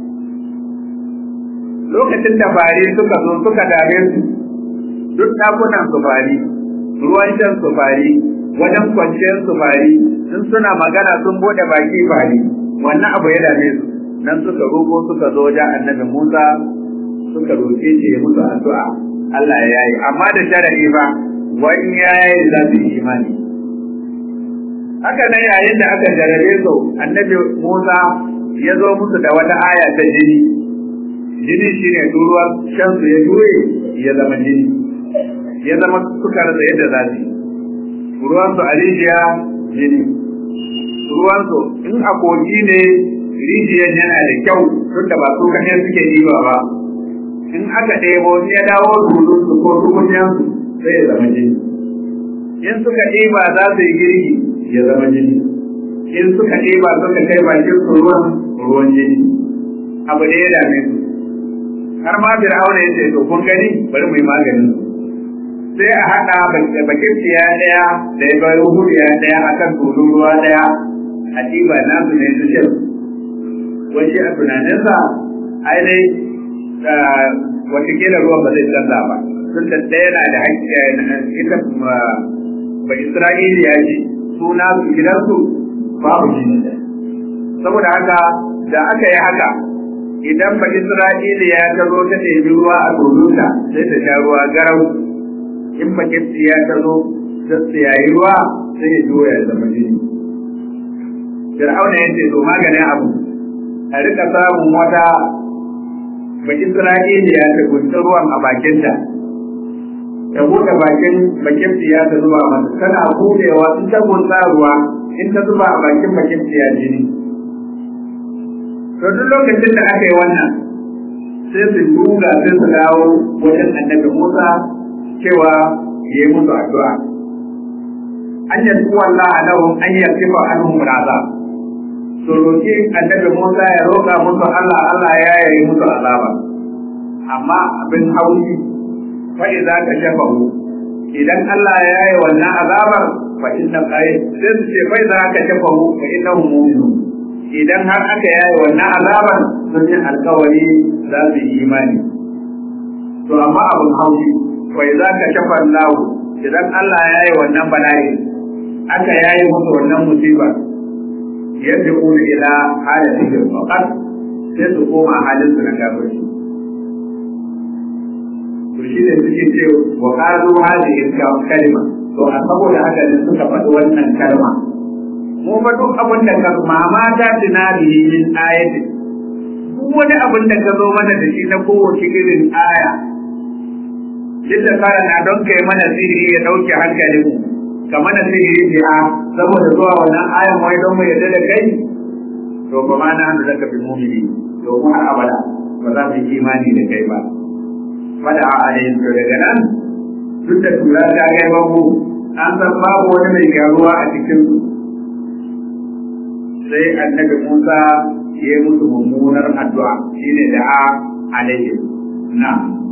[SPEAKER 2] lokacin da fari suka zo suka dare su duk ɗakunan su fari ruwan shan su fari wajen kwanciyar su fari sun suna magana sun bude baki fari wannan abu ya dame su nan suka roƙo suka zo wajen annabi Musa suka roƙe shi ya musu addu'a Allah ya yi amma da sharadi ba wani ya yi za su yi imani haka nan yayin da aka jarabe su annabi Musa ya zo musu da wata aya ta jini jini shine ruwan shan su ya juye ya zama jini ya zama suka rasa yadda za su ruwan su a rijiya jini ruwan su in a kogi ne rijiyar yana da kyau tunda ba su kaɗai suke ɗiba ba in aka ɗebo in ya dawo tulun su ko tukunyan su sai ya zama jini in suka ɗiba za su yi girki ya zama jini in suka ɗeba suka kai bakin su ruwan ruwan jini abu da ya dame su har ma fir'auna ya ce to kun gani bari mu yi maganin sai a haɗa bakin siya ɗaya da ya bai huriya ɗaya a kan tulun ruwa ɗaya a ɗiba nasu ne su shan wani a tunaninsa ai dai watakila ruwan ba zai canza ba tun da ɗaya na da haƙƙi ita ba isra'iliya ce suna su gidansu babu jini saboda haka da aka yi haka idan ba isra'iliya ta zo ta ɗebi ruwa a tulunta sai ta sha ruwa garau in ba ya ta zo ta tsiyayi ruwa sai ya juya ya zama jini fir'auna ya ce to maganin abu a rika samun wata ba isra'iliya ta gunta ruwan a bakinta ta buɗe bakin bakin ya ta zuba mata tana buɗewa in ta gunta ruwa in ta zuba a bakin bakin ya jini to duk lokacin da aka yi wannan sai su duga sai su dawo wajen annabi Musa cewa ya yi musu addu'a an yi Allah lahum an yartifa anhum azab su roki annabi Musa ya roƙa musu Allah Allah ya yi musu azaba amma abin haushi fa idza kashafahu idan Allah ya yi wannan azabar fa inna qay sai su ce fa idza kashafahu fa innahu mu'minun idan har aka yayi wannan azabar sun yi alkawari za su yi imani to amma abin haushi fa idza kashafa Allah idan Allah ya yi wannan bala'i aka yayi musu wannan musiba yadda kuma ila halatin faqat sai su koma halin su na kafirci to shi ne suke ce wa qalu hadhihi kalima to a saboda haka ne suka faɗi wannan kalma mu fa duk abin da ka mama ta tunani min ayati duk wani abin da ka zo mana da shi na kowace irin aya duk da kara na don kai mana sihiri ya dauke hankalin mu ka mana sihiri bi'a saboda zuwa wannan ayan wai don mu yarda da kai to ba ma na hannu zaka bi mumini to mu har abada ba za mu yi imani da kai ba fada a alayhin to daga nan duk da tura ta kai babu an san babu wani mai gyaruwa a cikin su sai annabi Musa ya yi musu mummunar addu'a shine da a alayhim na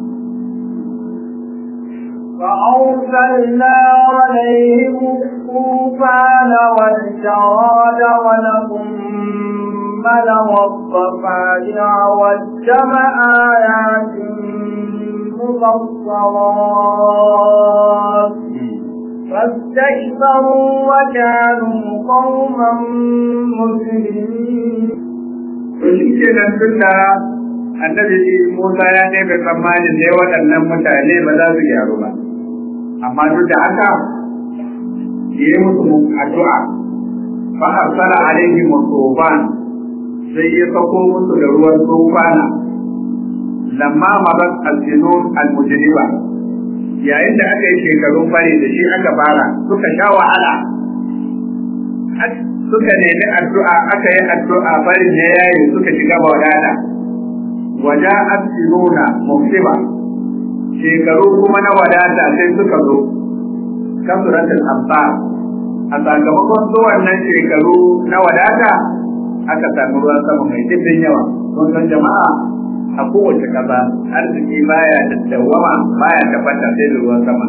[SPEAKER 1] فأرسلنا عليهم الطوفان والجراد والقمل والضفادع والدم آيات مبصرات فاستكبروا وكانوا قوما مجرمين.
[SPEAKER 2] kenan tunda annabi Musa ya ne bai tsammanin ne waɗannan mutane ba za su gyaru ba amma duk da haka ya yi musu addu'a fa arsala alaihim tufan sai ya sako musu da ruwan tufana lamma marat al-junun al-mujriba yayin da aka yi shekarun fari da shi aka fara suka sha wahala suka nemi addu'a aka yi addu'a farin ne yayi suka shiga wadata waja'at sinuna muhsiba shekaru kuma na wadata sai suka zo kasuratul amsar a sakamakon zuwan nan shekaru na wadata aka samu ruwan sama mai dimbin yawa kun san jama'a a kowace ƙasa arziki baya daddawama baya tabbata sai da ruwan sama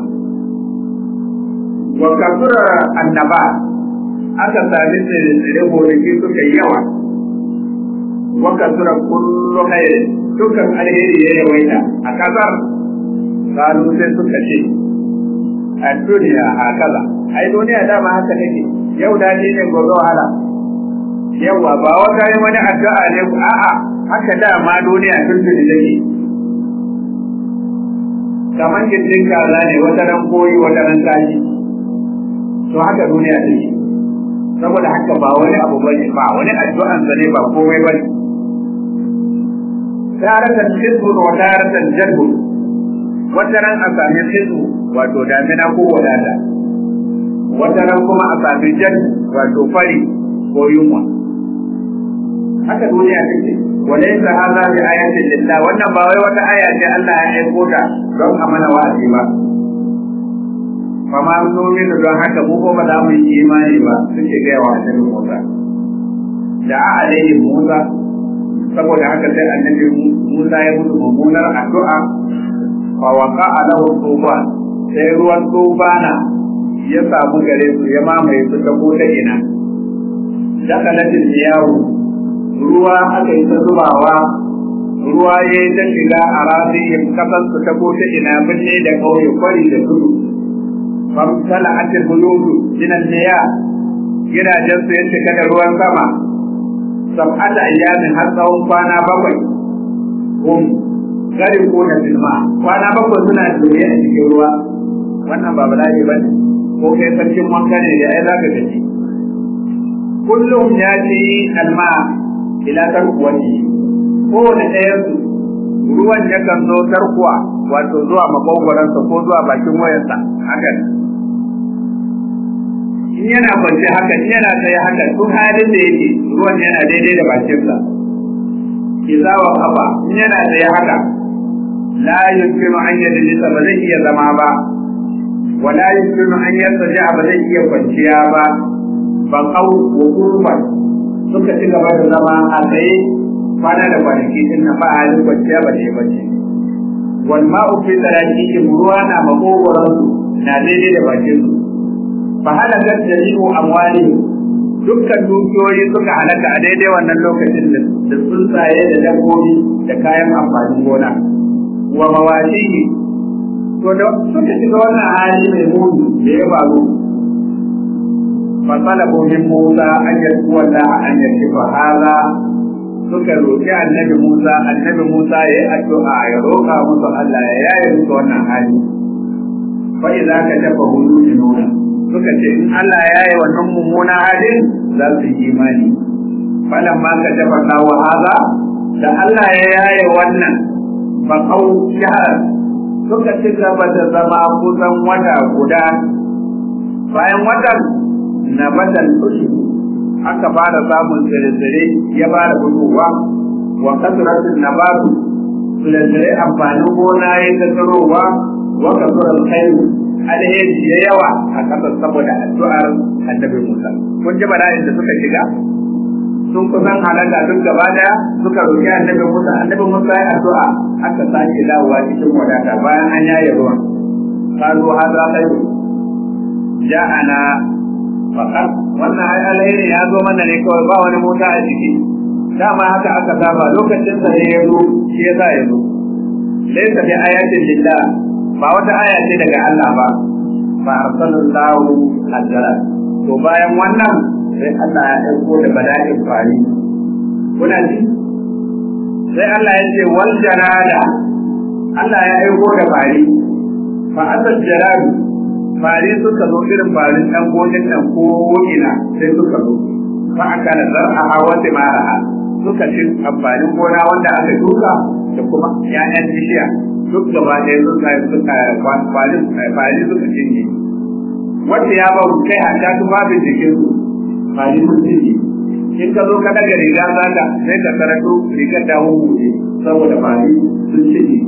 [SPEAKER 2] wa kasura annaba aka sami tsire gonaki suka yi yawa wa kasura kullu khairin dukkan alheri ya yawaita a kasar kalu sai suka ce a duniya hakaza ai duniya dama haka take yau daɗi ne gobe wahala yawa ba wata yi wani addu'a ne a'a haka dama duniya tun tuni take kamar gindin kaza ne wata ran koyi wata ran tashi to haka duniya take saboda haka ba wani abu bane ba wani addu'an sa ne ba komai bane taratan hizbu wa taratan jadbu wata ran a sami hizbu wato damina ko wadata wata ran kuma a sami jadbu wato fari ko yunwa haka duniya take walaysa hadha bi ayatin lillah wannan ba wai wata aya ce Allah ya aiko ta don a mana wa'azi ba fa ma nominu don haka mu ko ba za mu yi imani ba suke gaya wa annabi Musa da a alaihi Musa saboda haka sai annabi Musa ya mutu mummunar addu'a fa waqa alahu tufan sai ruwan tufana ya samu gare su ya mamaye su ta ko ta ina dakalatin yawo ruwa aka yi ta zubawa ruwa ya yi ta shiga a rafin kasar su ta ko ta ina binne da kauye kwari da tudu famtala atil buyutu minan niya gidajen su ya cika da ruwan sama sab'ata ayyamin har tsawon kwana bakwai hum gari ko na filma kwana bakwai suna dole a cikin ruwa wannan ba bala'i ba ne ko kai sarkin wanka ne da ai za ka gaji kullum ya ce alma ila tarkuwati kowane ɗayan su ruwan yakan zo tarkuwa wato zuwa makogwaransa ko zuwa bakin wayarsa haka in yana kwance haka in yana tsaye haka duk halin da yake ruwan yana daidai da bakinsa idza wa kafa in yana tsaye haka la yumkinu an yadlisa ba zai iya zama ba wa la yumkinu an yartaja ba zai iya kwanciya ba ba kau wuqufan suka ci gaba da zama a tsaye kwana da kwanaki din nan ba halin kwanciya ba ne bace wal ma'u fi taraqihim ruwa na makogoran na daidai da bakin su fa halakat jami'u amwali dukkan dukiyoyi suka halaka a daidai wannan lokacin da tsuntsaye da dabbobi da kayan amfanin gona wa mawashihi to da suka shiga wannan hali mai muni da ya faru fa talabu min Musa an yaskuwa da an yashifa hada suka roƙi annabi Musa annabi Musa ya yi addu'a ya roƙa musu Allah ya yaye musu wannan hali fa idza ka tafa hudu nuna suka ce in Allah ya yi wannan mummuna halin za su yi imani falan ma ka tafa kawo haza da Allah ya yaye wannan ba kau shahar suka ci gaba da zama kusan wata guda bayan watan na batan tushu aka fara samun tsire-tsire ya fara fitowa wa kasratun nabatu tsire-tsire amfanin gona ya ta tsirowa wa kasrar khairu alheri ya yawa a kasar saboda addu'ar annabi Musa kun ji bala'in da suka shiga sun kusan halaka duk gaba daya suka roki annabi Musa annabi Musa ya addu'a aka sake dawowa cikin wadata bayan an yaye ruwan qalu hadha khairu ja'ana faqat wannan ai alheri ya zo mana ne kawai ba wani mota a ciki dama haka aka saba lokacin sa ya zo shi yasa ya zo laysa bi ayatin lillah ba wata aya ce daga Allah ba fa arsalallahu ajra to bayan wannan sai Allah ya aiko da bala'in fari kuna ji sai Allah ya ce wal janada Allah ya aiko da fari fa asal jaradu fari suka zo irin farin dan gonin nan ko ina sai suka zo fa aka da zar'a wa timaraha suka ci amfanin gona wanda aka duka da kuma ƴaƴan bishiya duk gaba ɗaya sun kai suka kwalin kwali suka cinye wanda ya ba kai a ta tufafin jikin su kwali sun cinye in ka zo ka daga riga zaka sai ka karato rigar da hukuce saboda kwali sun cinye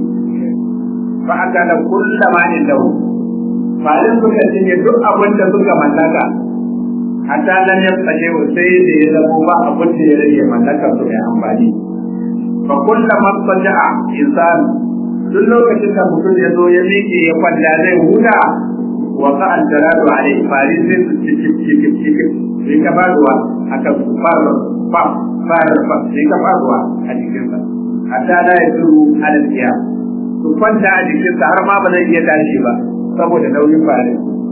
[SPEAKER 2] fa aka da kullama inda kwalin suka cinye duk abin da suka mallaka hatta nan ya tsaye sai da ya zama ba abin da ya rage mallakar su mai amfani fa kullama saja'a insan duk lokacin da mutum ya zo ya miƙe ya kwalla zai huta wa ka aljaradu alai fari sai su cikin cikin cikin sai ka faruwa akan su fara fa fara fa sai ka faruwa a jikinsa hatta da ya turu alal su kwanta a jikinsa har ma ba zai iya tashi ba saboda nauyin fari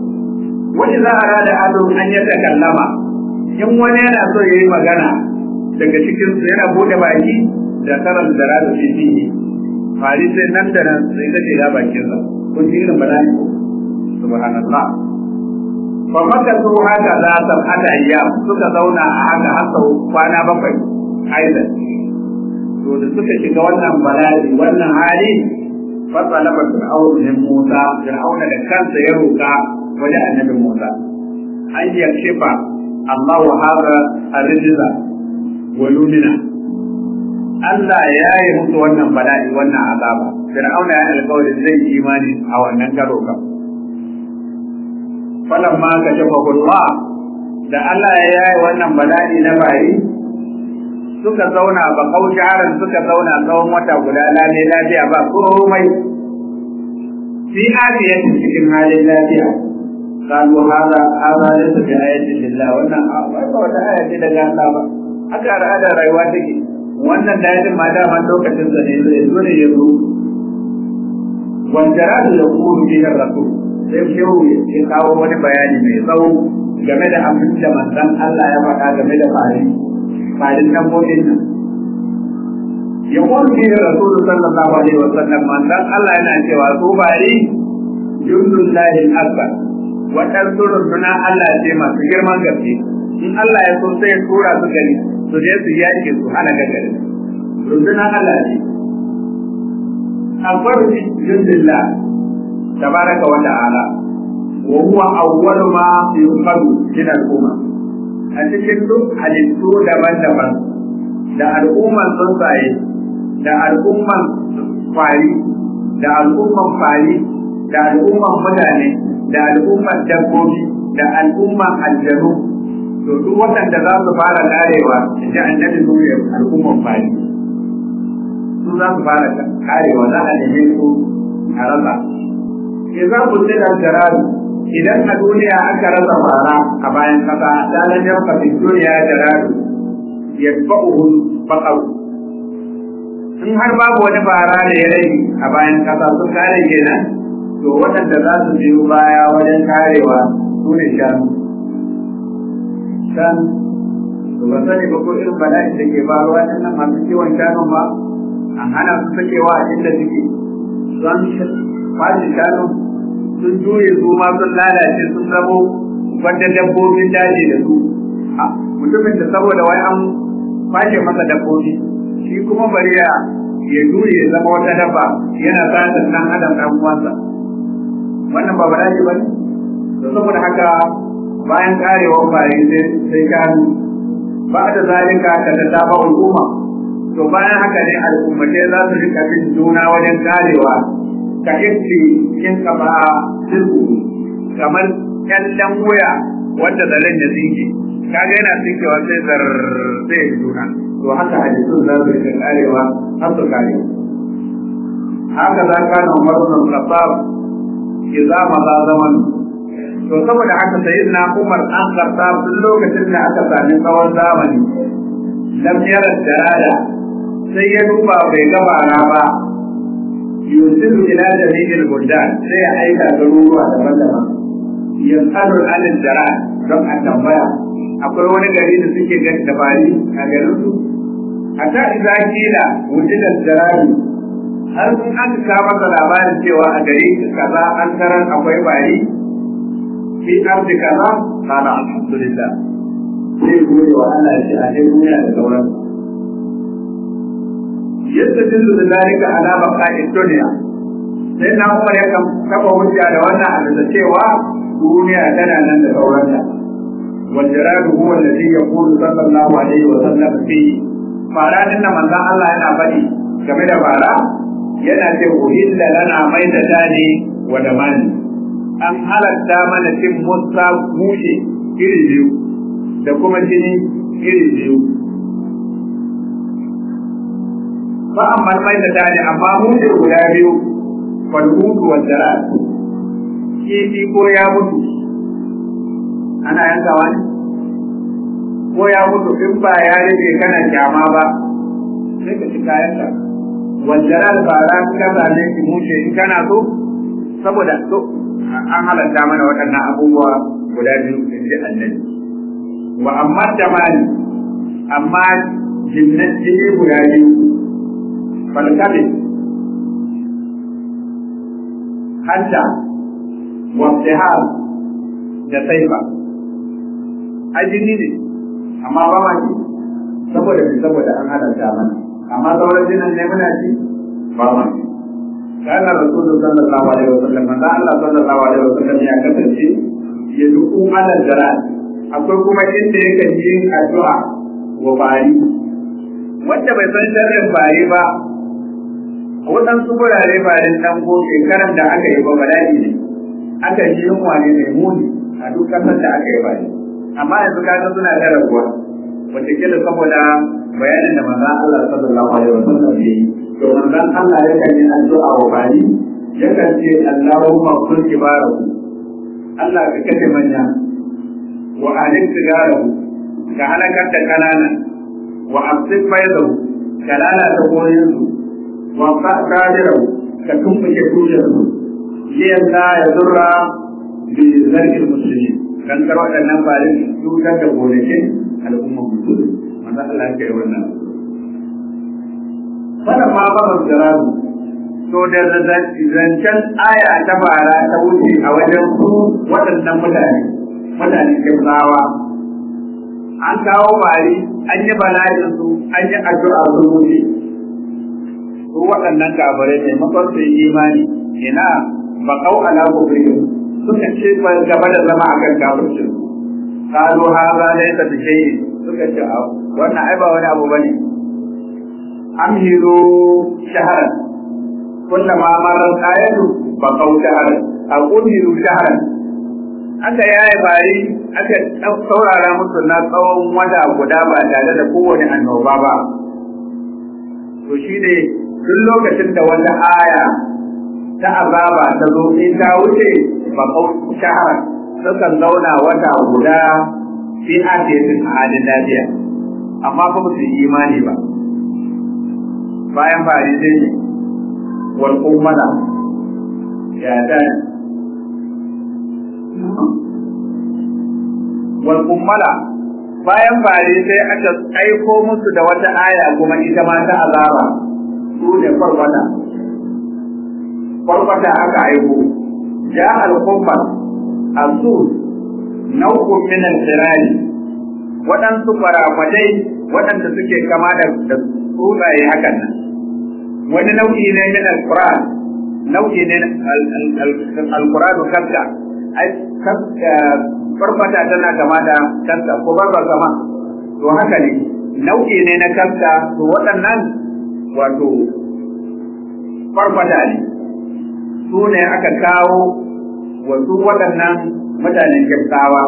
[SPEAKER 2] wani za a rada ado an yadda kallama in wani yana so ya yi magana daga cikinsu yana bude baki da karan da rada fiye fari sai nan da nan sai ka shiga bakin sa kun ji irin bala'i subhanallah fa maka su haka za ta hada ayyam suka zauna a haka har sau kwana bakwai aidan to da suka shiga wannan bala'i wannan hali fa talaba fir'aun min Musa fir'auna da kansa ya roka wajen annabi Musa an yakshifa Allah wa hada arrijza wa lumina Allah ya yi musu wannan bala'i wannan azaba Fir'auna ya alƙawari zai yi imani a wannan karo kan falamma kashafa Allah da Allah ya yayi wannan bala'i na bari suka zauna ba kaujaran suka zauna tsawon wata guda lale lafiya ba komai fi afiyatin cikin halin lafiya قالوا هذا هذا ليس بآية لله wannan ba wata aya ce daga Allah ba haka al'ada rayuwa take wannan dayatin ma daman lokacin sa ne zai zo ne ya zo wanda da yaqulu bihi rasul sai shehu ya kawo wani bayani mai tsawo game da abin da manzon Allah ya faɗa game da fari farin dabbobin nan yaqulu bihi rasul sallallahu alaihi wasallam manzon Allah yana cewa su bari jundullahi akbar waɗansu runduna Allah ce masu girman gaske in Allah ya so sai ya tura su gari su je su yaƙi su hana gari runduna Allah ce akbar jundillah tabaraka wa ta'ala wa huwa awwal ma yuqadu min al-umma a cikin duk halittu daban-daban da al'umman tsuntsaye da al'umman kwari da al'umman fari da al'umman mutane da al'umman dabbobi da al'umman aljanu to duk waɗanda za su fara karewa in ji annabi su ne al'umman fari su za su fara karewa za a neme su a rasa ke za ku ce da jararu idan a duniya aka rasa fara a bayan kasa ta nan yanka fi duniya jararu ya ba'uhu baƙaru in har babu wani fara da ya rage a bayan kasa sun kare kenan to waɗanda za su biyo baya wajen karewa su ne shanu shan to ba sani ba ko irin bala'in da ke faruwa ɗin nan masu kiwon shanun ba an hana su sakewa a inda suke don kwashe shanu sun juye su ma sun lalace sun zamo wanda dabbobin daji da su mutumin da saboda wai an kwashe masa dabbobi shi kuma bari ya ya juye ya zama wata dabba yana sa dan adam dan uwansa wannan ba bala'i ba ne to saboda haka bayan karewar bayi sai sai kanu ba da zalika ka da ta ba al'umma to bayan haka ne al'ummatai za su rika bin juna wajen karewa ka yakti kin ka ba sirku kamar kyallen wuya wanda zaren da zinke kaga yana tsinkewa sai zar sai ya juna to haka hadisun za su rika karewa har su kare haka za ka na umar bin khattab idza ma za zaman to saboda haka sayyidina Umar an karta tun lokacin da aka sami tsawon zamani lam yara jarada sai ya duba bai ga bara ba yusiru ila jami'il buldan sai ya aika garuruwa daban-daban yasalu alil jarad don a tambaya akwai wani gari da suke gani da bari a garin su hatta idza kila wujidat jaradi har sun aka kawo masa labarin cewa a gari kaza an tarar akwai bari fi arzi kaza kana alhamdulillah sai gode wa Allah ya ce a dai duniya da sauran yadda dillu da zalika ala baqa'i dunya sai na Umar ya kan kafa hujja da wannan a da cewa duniya tana nan da sauranta wal jaradu huwa alladhi yaqulu sallallahu alaihi wa sallam fi fara din da manzon Allah yana faɗi game da fara yana ce uhilla lana maita tani wa damani an halatta mana cin musa mushe iri biyu da kuma jini iri biyu fa amma maita tani amma mushe guda biyu fal hudu wa darat kifi ko ya mutu ana yankawa ne ko ya mutu in ba ya rage kana kyama ba sai ka ci kayanka wajaral fara ka zane ki mushe in kana so saboda so an halatta mana waɗannan abubuwa guda biyu in ji annabi wa amma jamali amma jinnan jini guda biyu falkabe hanta wa da saifa ajini ne amma ba ma ki saboda saboda an halatta mana amma sauran jinan ne muna ci ba ma ci kana rasulu sallallahu alaihi wasallam manzo Allah sallallahu alaihi wasallam ya kasance ya duku ala jarat akwai kuma inda yake yin addu'a wa bari wanda bai san sharrin bari ba waɗansu gurare barin dan ko shekaran da aka yi ba bala'i ne aka yi yunwa ne mai muni a duk kasar da aka yi bari amma yanzu kaga suna da rabuwa wataƙila saboda bayanin da manzon Allah sallallahu alaihi wasallam ya yi to manzon Allah yakan yi addu'a wa bari yakan ce Allahumma kun kibarahu Allah ka kashe manya wa alik sigarahu ka halakar da kanana wa absif faidahu ka lalata koyinsu wa fa'adirahu ka tumbuke tushensu liyan la ya zurra bi zargin musulmi dan kar waɗannan farin cutar da gonakin al'umma musulmi manzo Allah ya yi wannan wannan ma ba zararu to da zancen aya ta fara ta wuce a wajen su waɗannan mutane mutane kirzawa an kawo bari an yi bala'in su an yi addu'a su wuce su waɗannan kafirai ne makon su yi imani ina ba kau ala kufrihim suka ce ba gaba da zama akan kafircin kalu haza laysa bi shay'in suka ce wannan ai ba wani abu bane amhiru shaharan kullama marar ayatu ba kau shaharan a kumiru shaharan aka yaye bari aka saurara musu na tsawon wata guda ba tare da kowane annoba ba to shi ne duk lokacin da wata aya ta azaba ta zo in ta wuce ba kau shaharan sukan zauna wata guda fi asiyatin a halin lafiya amma fa ba su yi imani ba bayan fari sai ne wal kummala ya ta wal kummala bayan fari sai aka aiko musu da wata aya kuma ita ma ta azaba su ne farfata farfata aka aiko ja al kummal asul nau'un min al-sirari waɗansu farafadai waɗanda suke kama da tsuntsaye hakan nan wani nau'i ne min al-quran nau'i ne al-quran kanta ai farfata tana kama da kanta ko barba kama to haka ne nau'i ne na kanta to waɗannan wato farfata ne su ne aka kawo wasu waɗannan mutanen kyautawa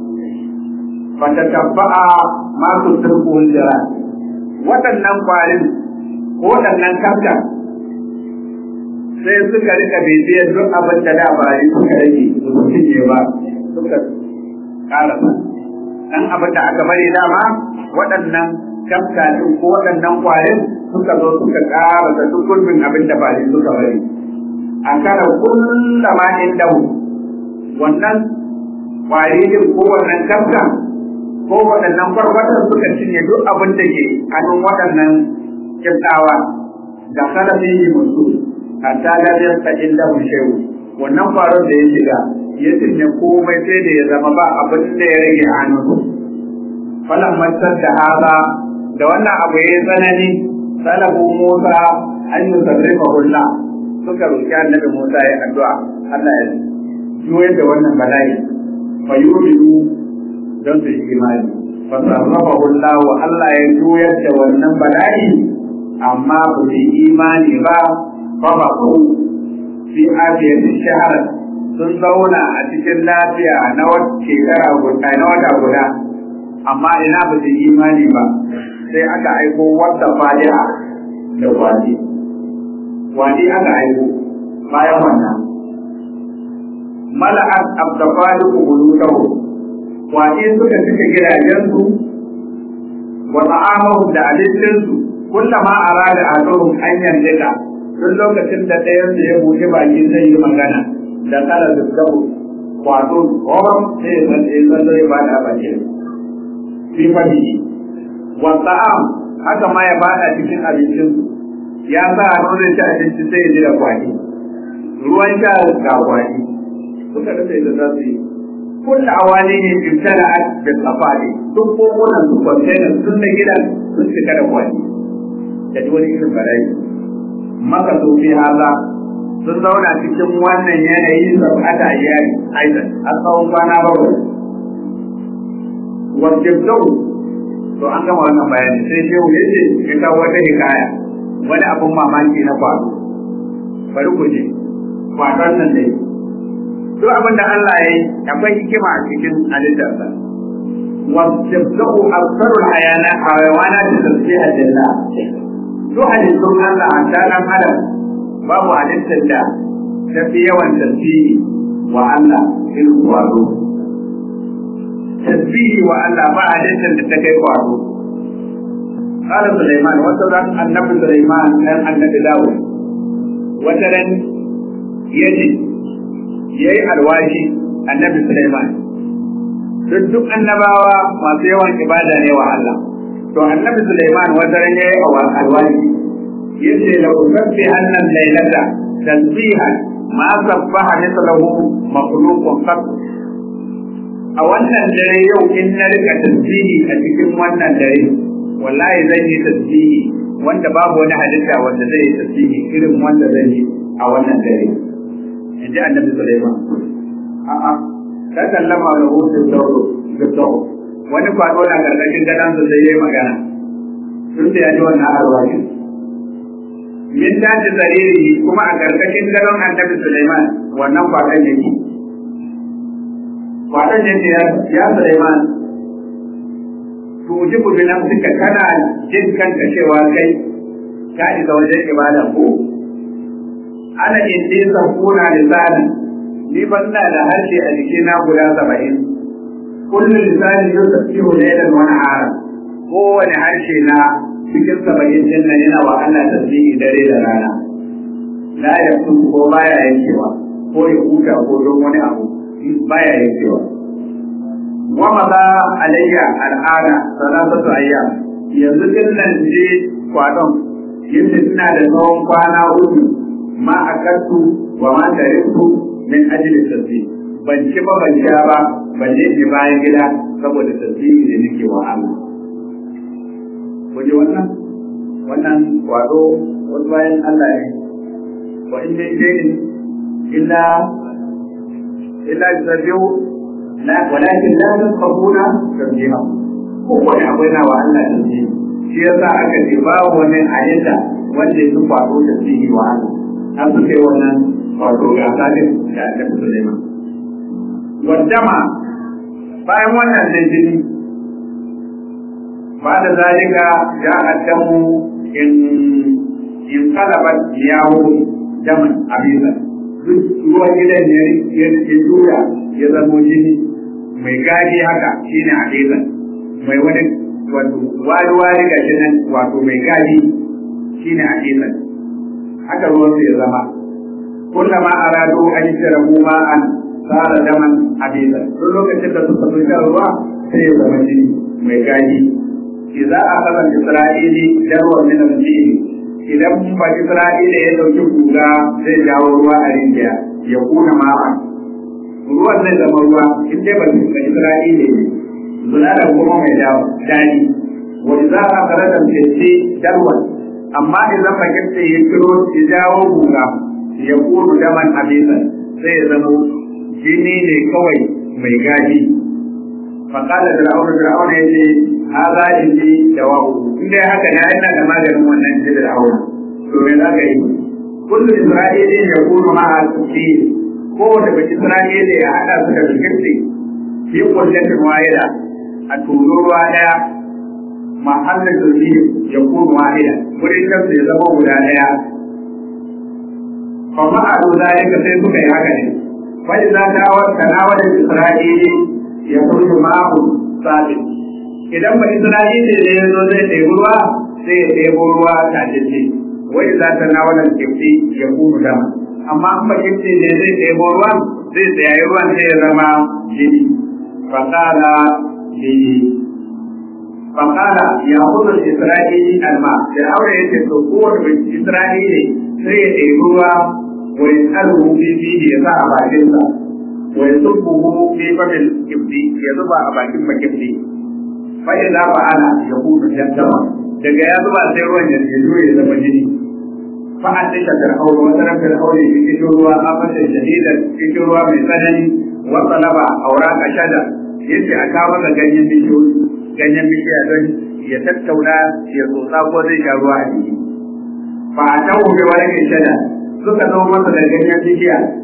[SPEAKER 2] wata tabba'a masu turkuhun jira waɗannan kwarin ko waɗannan kafka sai suka rika bibiyar duk abin da da bari suka rage su cinye ba suka karasa dan abin da aka bari dama waɗannan kafka din ko waɗannan kwarin suka zo suka karasa duk gurbin abin da bari suka bari a kara kullama indahu wannan kwari din ko wannan kafka ko waɗannan farfatan suka cinye duk abin da ke hannun waɗannan kyautawa da kalafi musu hatta da ya sa'in da shehu wannan kwaron da ya shiga ya cinye komai sai da ya zama ba abin da ya rage a hannun falan mantar da haza da wannan abu ya yi tsanani salabu musa an yi sarrafa hulla suka roƙi annabi musa ya addu'a Allah ya juyar da wannan bala'i fa yu'minu don su yi imani fa sarrafahu Allah wa Allah ya juyar da wannan bala'i amma ba su yi imani ba fa ba ku fi afiyati shahar sun zauna a cikin lafiya na wata shekara guda na wata guda amma ina ba su yi imani ba sai aka aiko wata fadi'a da wadi wadi aka aiko bayan wannan mala'at abdafaliku buyutahu waje suka cika gidajensu wa ta'amahum da abincinsu kullama arada azuhum an yanzika duk lokacin da ɗayan su ya buɗe baki zai yi magana da kala da dabu wato horon sai ya san ya san zai ba da baki fi fadi wa ta'am haka ma ya bada cikin abincinsu ya sa a nuna ci abinci sai ya ji da kwani ruwan sha ga kwani suka rasa da za su yi kulla awali ne ibtala da safari duk kokunan su container sun da gidan sun cika da kwani da duk wani irin bala'i maka su fi haza sun zauna cikin wannan yanayi sab'ata ayyari aidan a tsawon kwana bakwai wajibtau to an gama wannan bayani sai shehu ya ce ya kawo wata hikaya wani abun mamaki na kwado bari ku je kwadon nan dai duk abin da Allah ya yi akwai hikima a cikin halittarsa wasabda'u aksarul hayana hayawana da tasbiha lillah duk halittun Allah a tsanan adam babu halittar da ta fi yawan tasbihi wa Allah irin kwaro tasbihi wa Allah ba halittar da ta kai kwaro قال سليمان وترى النبي سليمان كان النبي داود وترى يجي yayi alwashi annabi Sulaiman duk duk annabawa masu yawan ibada ne wa Allah to annabi Sulaiman wata ran yayi alwashi yace la usabbi annan laylata tasbihan ma sabbaha mithluhu makhluqun qat a wannan dare yau in na rika tasbihi a cikin wannan dare wallahi zan yi tasbihi wanda babu wani halitta wanda zai yi tasbihi irin wanda zan yi a wannan dare in ji annabi Sulaiman a'a ta kallama da hutu sauro da sauro wani kwado na karkashin gadon su sai yayi magana tun da ya ji wannan alwashin min tashi sariri kuma a karkashin gadon annabi Sulaiman wannan kwadon yake kwadon yake ya Sulaiman tujibu bi nafsika kana jin kanka cewa kai ka isa wajen ibada ko ana indi sakuna lisani ni ban na da harshe a jikina guda saba'in kullu lisani yusabbihu laylan wa nahara kowane harshe na cikin saba'in din nan yana wa Allah tasbihi dare da rana la yaktu ko baya yankewa ko ya huta ko don wani abu baya yankewa wa maza alayya al'ada salatatu ayyam yanzu din nan je kwadon yadda ina da tsawon kwana uku ma akaltu wa ma tariktu min ajli tasbih ban ci ba ban sha ba ban je ni bayan gida saboda tasbihi da nake wa Allah kuje wannan wannan wato wani bayan Allah ne wa in dai dai illa illa yusabbihu la walakin la tafqahuna tasbiha ko wani akwai na wa Allah tasbihi shi yasa aka ce babu wani ayyuka wanda ya faɗo tasbihi wa Allah har su kai wannan wato gasa din da aka fi Sulaiman. Wadama bayan wannan da jini ba da zalika ya addamu in in kalabat yawo daman abisa duk ruwan gidan ya ya juya ya zamo jini mai gadi haka shine abisa mai wani wato wari wari ga shi nan wato mai gadi shine abisa haka ruwan ya zama kullama aradu an yashrabu ma'an sara daman abisa duk lokacin da suka so shan ruwa sai ya zama jini mai gadi idza akhadha isra'ili darwa min al-jinn idan ba isra'ila ya dauki guga zai jawo ruwa a rijiya ya kuna ma'an ruwan zai zama ruwa in dai ba isra'ila ne zuna da kuma mai dawo dani wa idza akhadha al-jinn darwa amma idan bakinta ya kiro ya jawo guga ya kudu daman abisan sai ya zama jini ne kawai mai gaji faƙala da ra'auna da ra'auna ya ce haza indi da wa'u in dai haka ne ina da maganin wannan ji da ra'auna to me za ka yi kullu isra'ili ya kudu ma'a tuki ko da baki isra'ili ya haɗa su da bikirti fi kullatin wahida a turo ruwa ɗaya mahallin turbi ya kuma wahida wurin kansu ya zama guda ɗaya fa ma'alu zalika sai suka yi haka ne fa idza ta'awat tanawala isra'ili ya kurju ma'ahu sabit idan ba isra'ili ne ya zo zai ɗebi ruwa sai ya ɗebo ruwa tajirce wa idza tanawala kifti ya kuma dama amma an ba kifti ne zai ɗebo ruwan zai tsayayi ruwan sai ya zama jini fa qala li فقال يأخذ الإسرائيلي الماء فرعون يتسوقون بالإسرائيلي سيئروا ويسأله في فيه يسعى باكنسا ويصبه في فم الكبدي يزبع باكن مكبدي فإذا فعل يكون جدما daga ya zuba sai ruwan ya ce ya zama jini fa an tisha fir'aun wa tara fir'aun ya cikin ruwa a fasa shadidan cikin ruwa mai tsanani wa talaba auraka shada yace a kawo da ganyen bishiyoyi ganyen bishiya don ya tattauna ya tsotsa ko zai sha ruwa a jiki ba a tawo bai wani mai shada suka zo masa da ganyen bishiya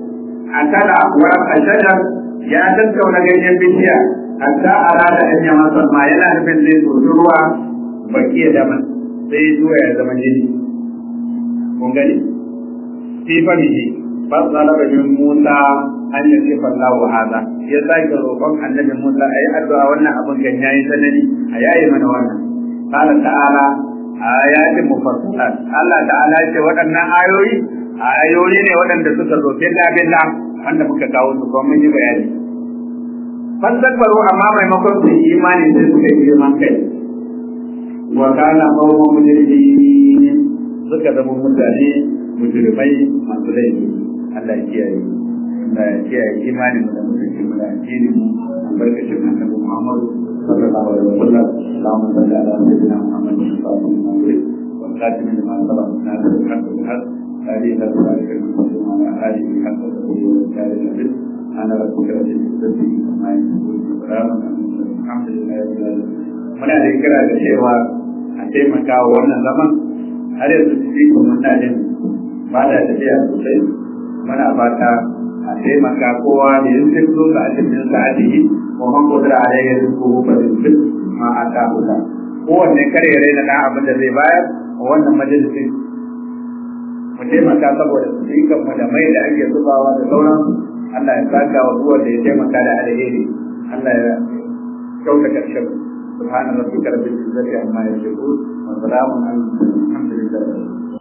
[SPEAKER 2] akala wa ashajar ya tattauna ganyen bishiya hatta arada an yama ma yana nufin zai tsotsi ruwa baki da man sai zuwa ya zama jini kun gani fi famihi fasala min Musa an yi ce fallahu hada ya sake roƙon annabi Musa ayi addu'a wannan abin gan yayi sanani a yayi mana wannan qala ta'ala ayatin mufassilat Allah ta'ala ya ce waɗannan ayoyi ayoyi ne waɗanda suka zo billa billa wanda muka kawo su kuma mun yi bayani fasakbaru amma maimakon su yi imani sai suka yi girman kai wa kana qawmu mujrimin suka zama mutane mujrimai masu laifi Allah ya kiyaye Allah ya kiyaye imanin mu da mutunci mu da addini mu albarkacin annabi Muhammad sallallahu alaihi wa sallam Allahumma salli ala sayyidina Muhammad sallallahu alaihi wa sallam wa khatim lima sabaq nas al-haq bil haq هذه لا تبارك المسلم على آله حق تقول وكاد النبي أنا ربك رب العزة عما يصفون وسلام الحمد لله رب العالمين muna da kira da cewa a taimaka wa wannan zaman har yanzu cikin muna jin ba da tafiya sosai muna fata a taimaka kowa da yin sai zo ga cikin sa'adihi wa man qadara alayhi rizquhu fa rizqu ma ataahu kowanne kare ya raina dan abin da zai bayar a wannan majalisin mu taimaka saboda su yi kan da mai da ake zubawa da sauran Allah ya saka wa duwar da ya taimaka da alheri Allah ya kyauta karshen subhana rabbika rabbil izzati amma yasifun wa salamun alal mursalin alhamdulillah